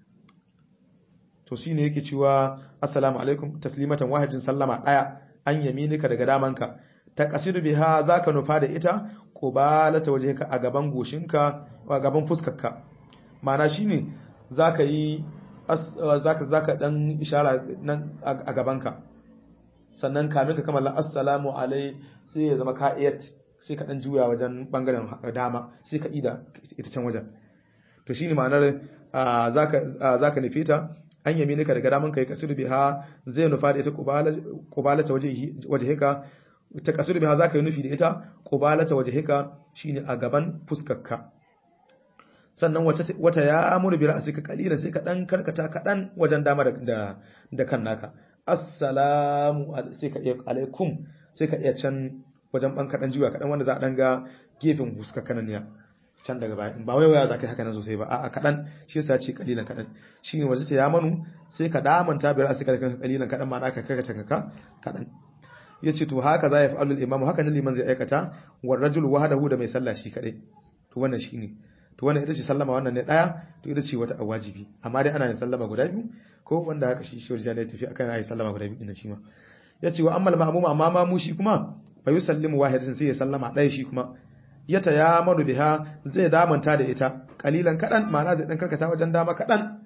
to shine yake cewa assalamu alaikum taslimatan wahidin sallama daya an yaminika daga damanka ta kasidu biha zaka nufa da ita qubalata wajhika a gaban goshinka a gaban fuskarka ma'ana shine zaka yi zaka zaka dan ishara nan a gabanka sannan kamin ka kammala assalamu alai sai ya zama ka'iyat sai ka dan juya wajen bangaren dama sai ka ida ita can wajen to shine ma'anar zaka zaka nufe ta an yami ka daga daman kai kasiru biha zai nufa da ita qubalata wajhika ta kasur biha zaka yi nufi da ita qubalata wajhika shine a gaban fuskarka sannan wata wata ya amuru bi ra'sika qalila sai ka dan karkata kadan wajen dama da da kan naka assalamu sai ka iya alaikum sai ka iya can wajen ban kadan jiwa kadan wanda za a dan ga gefen fuskarka nan ne can daga baya ba wai waya zaka yi haka nan sosai ba a'a kadan shi yasa ce kalilan kadan shine waje ta ya manu sai ka damanta bi ra'sika da kanka kalilan kadan ma naka karkata kanka kadan ya ce to haka za ya fa'alul imamu haka nan liman zai aikata wa rajul wahdahu da mai sallah shi kadai to wannan shine to wannan ita ce sallama wannan ne daya to ita ce wata wajibi amma dai ana yin sallama guda biyu ko wanda haka shi shi wajen tafi akan ayi sallama guda biyu din shi ma yace wa ammal ma'mum amma ma mu shi kuma fa yusallimu wahidatan sai ya sallama daya shi kuma ya tayamanu biha zai damanta da ita kalilan kadan ma'ana zai dan karkata wajen dama kadan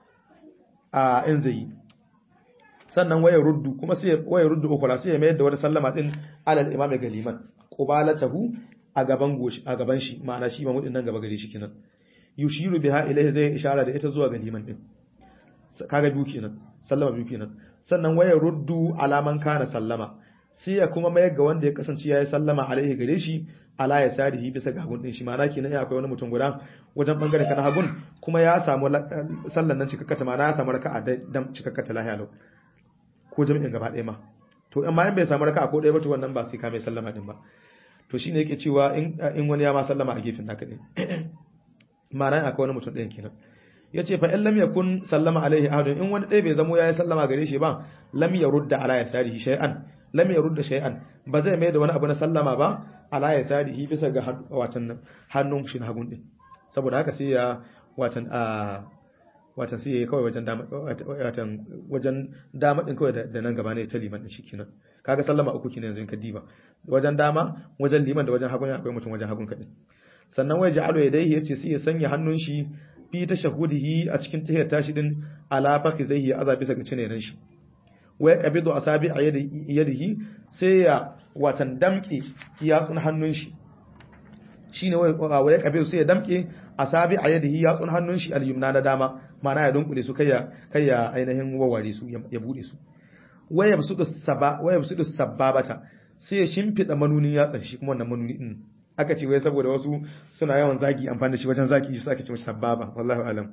a in zai yi sannan waya ruddu kuma sai waya ruddu ukura sai ya mayar da wani sallama din alal imam ga liman qubalatahu a gaban goshi a gaban shi ma'ana shi mamudin nan gaba gare shi kenan yushiru biha ilaihi zai ishara da ita zuwa ga liman din kaga biyu kenan sallama biyu kenan sannan waya ruddu alaman kana sallama sai ya kuma mayar ga wanda ya kasance yayi sallama alaihi gare shi ala ya sarihi bisa ga hagun din shi ma'ana kenan ya akwai wani mutum guda wajen bangaren kana hagun kuma ya samu sallan nan cikakkata ma'ana ya samu raka'a da cikakkata lahiya lau ko jami'in gaba ɗaya ma to amma in bai samu raka'a ko ɗaya ba to wannan ba sai ka mai sallama din ba to shine yake cewa in in wani ya ma sallama a gefen naka ne ma'ana akwai wani mutum ɗayan kenan yace fa in lam yakun sallama alaihi ahadun in wani ɗaya bai zamo yayi sallama gare shi ba lam yarudda ala yasarihi shay'an lam yarudda shay'an ba zai mai da wani abu na sallama ba ala ya sadihi bisa ga watan hannun shi na hagun din saboda haka sai ya watan a watan sai yayi kawai wajen dama watan wajen dama din kawai da nan gaba ne ta liman din shikenan kaga sallama uku kenan yanzu in ka diba wajen dama wajen liman da wajen hagun akwai mutum wajen hagun kadai sannan wai ja'alu yadayhi yace sai ya sanya hannun shi fi tashahudihi a cikin tahiyar tashi din ala fakhizaihi azab bisa ga cinenan shi wai qabidu asabi a yadihi sai ya watan damke yatsun hannun shi shine wai wai qabidu sai ya damke asabi a yadihi yatsun hannun shi al-yumna na dama ma'ana ya dunkule su kai ya kai ya ainihin waware su ya bude su wai ya busudu saba wai ya busudu sababata sai ya shimfida manunin yatsan shi kuma wannan manuni din aka ce wai saboda wasu suna yawan zagi amfani da shi wajen zagi shi ake ce mashi sababa wallahi alam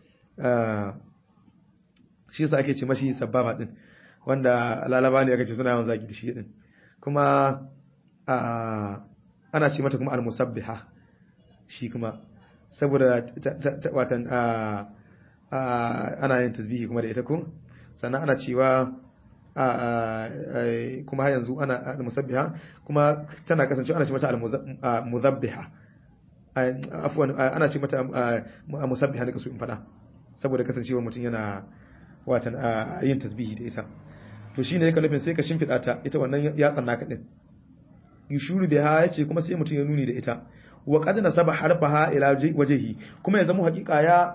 shi yasa ake ce mashi sababa din wanda lalaba ne aka ce suna yawan zagi da shi din kuma ana ce mata kuma al-musabbiha shi kuma saboda watan ana yin tasbihi kuma da ita ko sannan ana cewa kuma har yanzu ana al-musabbiha kuma tana kasancewa ana ce mata al-muzabbiha afwan ana ce mata musabbiha ne kaso in fada saboda kasancewa mutum yana watan yin tasbihi da ita to shine yake nufin sai ka shimfida ta ita wannan yatsan naka din yushuru biha yace kuma sai mutum ya nuni da ita wa qad nasaba harfaha ila wajhi kuma ya zama hakika ya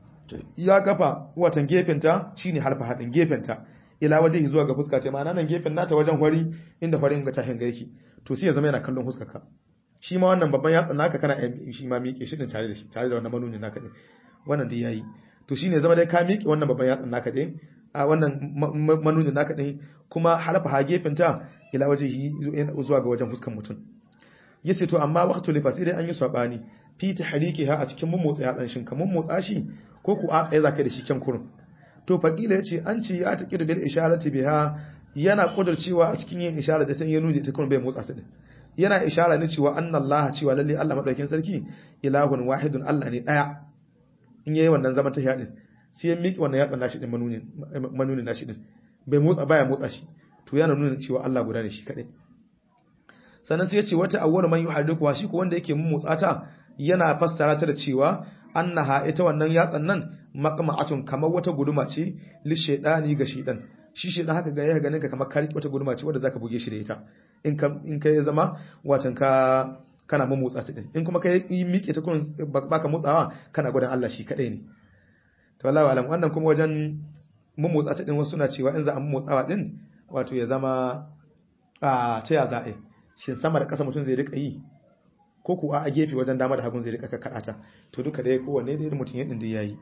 ya kafa watan gefenta shine harfaha din gefenta ila waje zuwa ga fuska ce ma'ana nan gefen nata wajen hwari inda hwarin ga tahin ga yake to sai ya zama yana kallon fuskarka shi ma wannan babban yatsa naka kana shi ma miƙe shi din tare da shi tare da wannan manunin naka din wannan dai yayi to shine zama dai ka miƙe wannan babban yatsa naka din a wannan manunin naka din kuma harfa ha gefen ta ila waje zuwa ga wajen fuskar mutum yace to amma waqtu lifa sai dai an yi sabani fi tahrikiha a cikin mummotsa yatsan shin kamun motsa shi ko ku a tsaye zaka da shi kyan kurun to faqila yace an ce ya taqi bil isharati biha yana kudurcewa a cikin yin ishara da sai ya nuje ta kuma bai motsa ta din yana ishara ne cewa annallaha cewa lalle Allah madaukakin sarki ilahun wahidun Allah ne daya in yayi wannan zaman tahiya din sai ya miki wannan yatsan nashi din manunin manunin nashi din bai motsa baya motsa shi to yana nuna cewa Allah guda ne shi kadai sannan sai ya ce wata awwal man yuhaddiku shi ko wanda yake mun motsa ta yana fassara ta da cewa annaha ita wannan yatsan nan maqma'atun kamar wata guduma ce li shaytani ga shaytan shi shaytan haka ga ya ganin ka kamar kari wata guduma ce wanda zaka buge shi da ita in ka in kai zama watan ka kana mun motsa ta din in kuma kai yi miƙe ta kun baka motsawa kana gudan Allah shi kadai ne to wallahi alam wannan kuma wajen mun motsa ta din wasu suna cewa in za a mun motsawa din wato ya zama a ta ya za'a shin sama da ƙasa mutum zai rika yi ko kuwa a gefe wajen dama da hagun zai rika kakkaɗa to duka dai kowanne dai mutum ya dindin yayi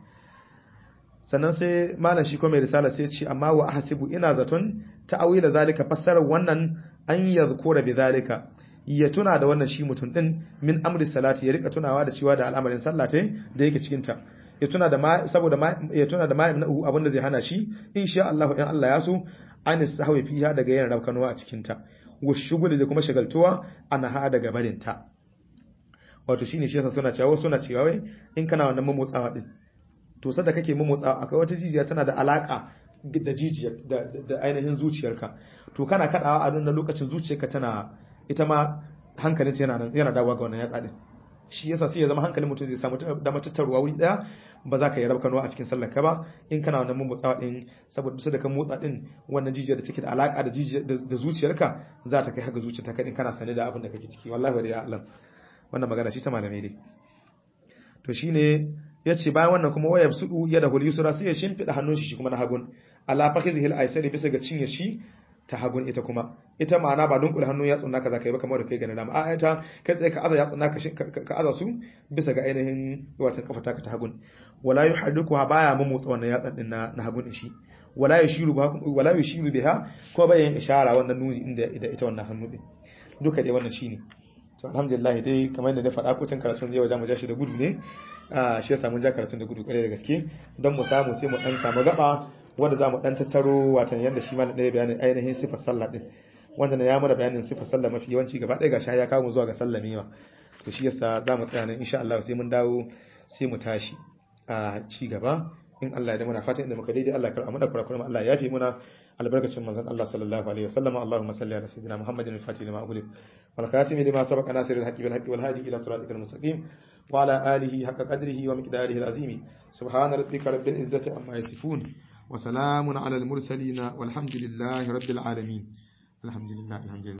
sannan sai malam shi ko mai risala sai ce amma wa ahsibu ina zaton ta'awila zalika fassarar wannan an yazkura bi zalika ya tuna da wannan shi mutum din min amri salati ya rika tunawa da cewa da al'amarin sallah ta da yake cikin ta ya tuna da ma saboda ma ya tuna da ma abin da zai hana shi insha Allah in Allah ya so an sahwi fiha daga yin rabkanuwa a cikin ta wa shuguli da kuma shagaltuwa ana ha daga barin ta wato shine shi yasa suna cewa suna cewa wai in kana wannan mamotsawa din to sada kake mamotsawa akwai wata jijiya tana da alaka da jijiyar da ainihin zuciyarka to kana kadawa a nan lokacin zuciyarka tana ita ma hankalin yana nan yana dawowa ga wannan yatsa din shi yasa sai ya zama hankalin mutum zai samu da matattarwa wuri daya ba za ka yi rabka a cikin sallar ka ba in kana wannan mamotsawa din saboda su da kan motsa din wannan jijiyar da take da alaka da jijiyar da zuciyarka za ta kai haka zuciyarka kadin kana sane da abin da kake ciki wallahi wa ya Allah wannan magana shi ta malamai ne to shine yace bayan wannan kuma waya sudu ya da hul yusra sai ya shimfida hannun shi kuma na hagun ala fakhihi al aysari bisa ga cinye shi ta hagun ita kuma ita ma'ana ba dunkule hannun ya tsunna ka zaka yi ba kamar da kai gane dama a ita kai tsaye ka aza ya tsunna ka aza su bisa ga ainihin watan kafa taka ta hagun wala yuhaddiku ha baya mu motsa wannan yatsan din na na hagun shi wala yushiru ba wala yushiru biha ko bayan ishara wannan nuni inda ita wannan hannu din duka dai wannan shine to alhamdulillah dai kamar yadda na faɗa kotun karatun zai wajen mu ja shi da gudu ne a shi yasa mun ja karatun da gudu kare da gaske don mu samu sai mu dan samu gaba wanda za mu dan tattaro watan yadda shi malam ɗaya bayanin ainihin sifar sallah din wanda na ya mana bayanin sifar sallah mafi yawanci gaba ɗaya gashi ya kawo mu zuwa ga sallah ne to shi yasa za mu tsaya nan insha Allah sai mun dawo sai mu tashi a ci gaba in Allah ya da muna fatan inda muka daidai Allah ya karɓa mana kurakuran Allah ya yafe muna albarkacin manzon Allah sallallahu alaihi wasallam Allahumma salli ala sayyidina Muhammadin al-fatih lima ughliq wal khatim lima sabaqa nasir al-haqqi bil haqqi wal hadi ila siratikal mustaqim wa ala alihi haqqa qadrihi wa miqdarihi al-azim subhana rabbika rabbil izzati amma yasifun wa salamun ala al-mursalin walhamdulillahi rabbil alamin alhamdulillah alhamdulillah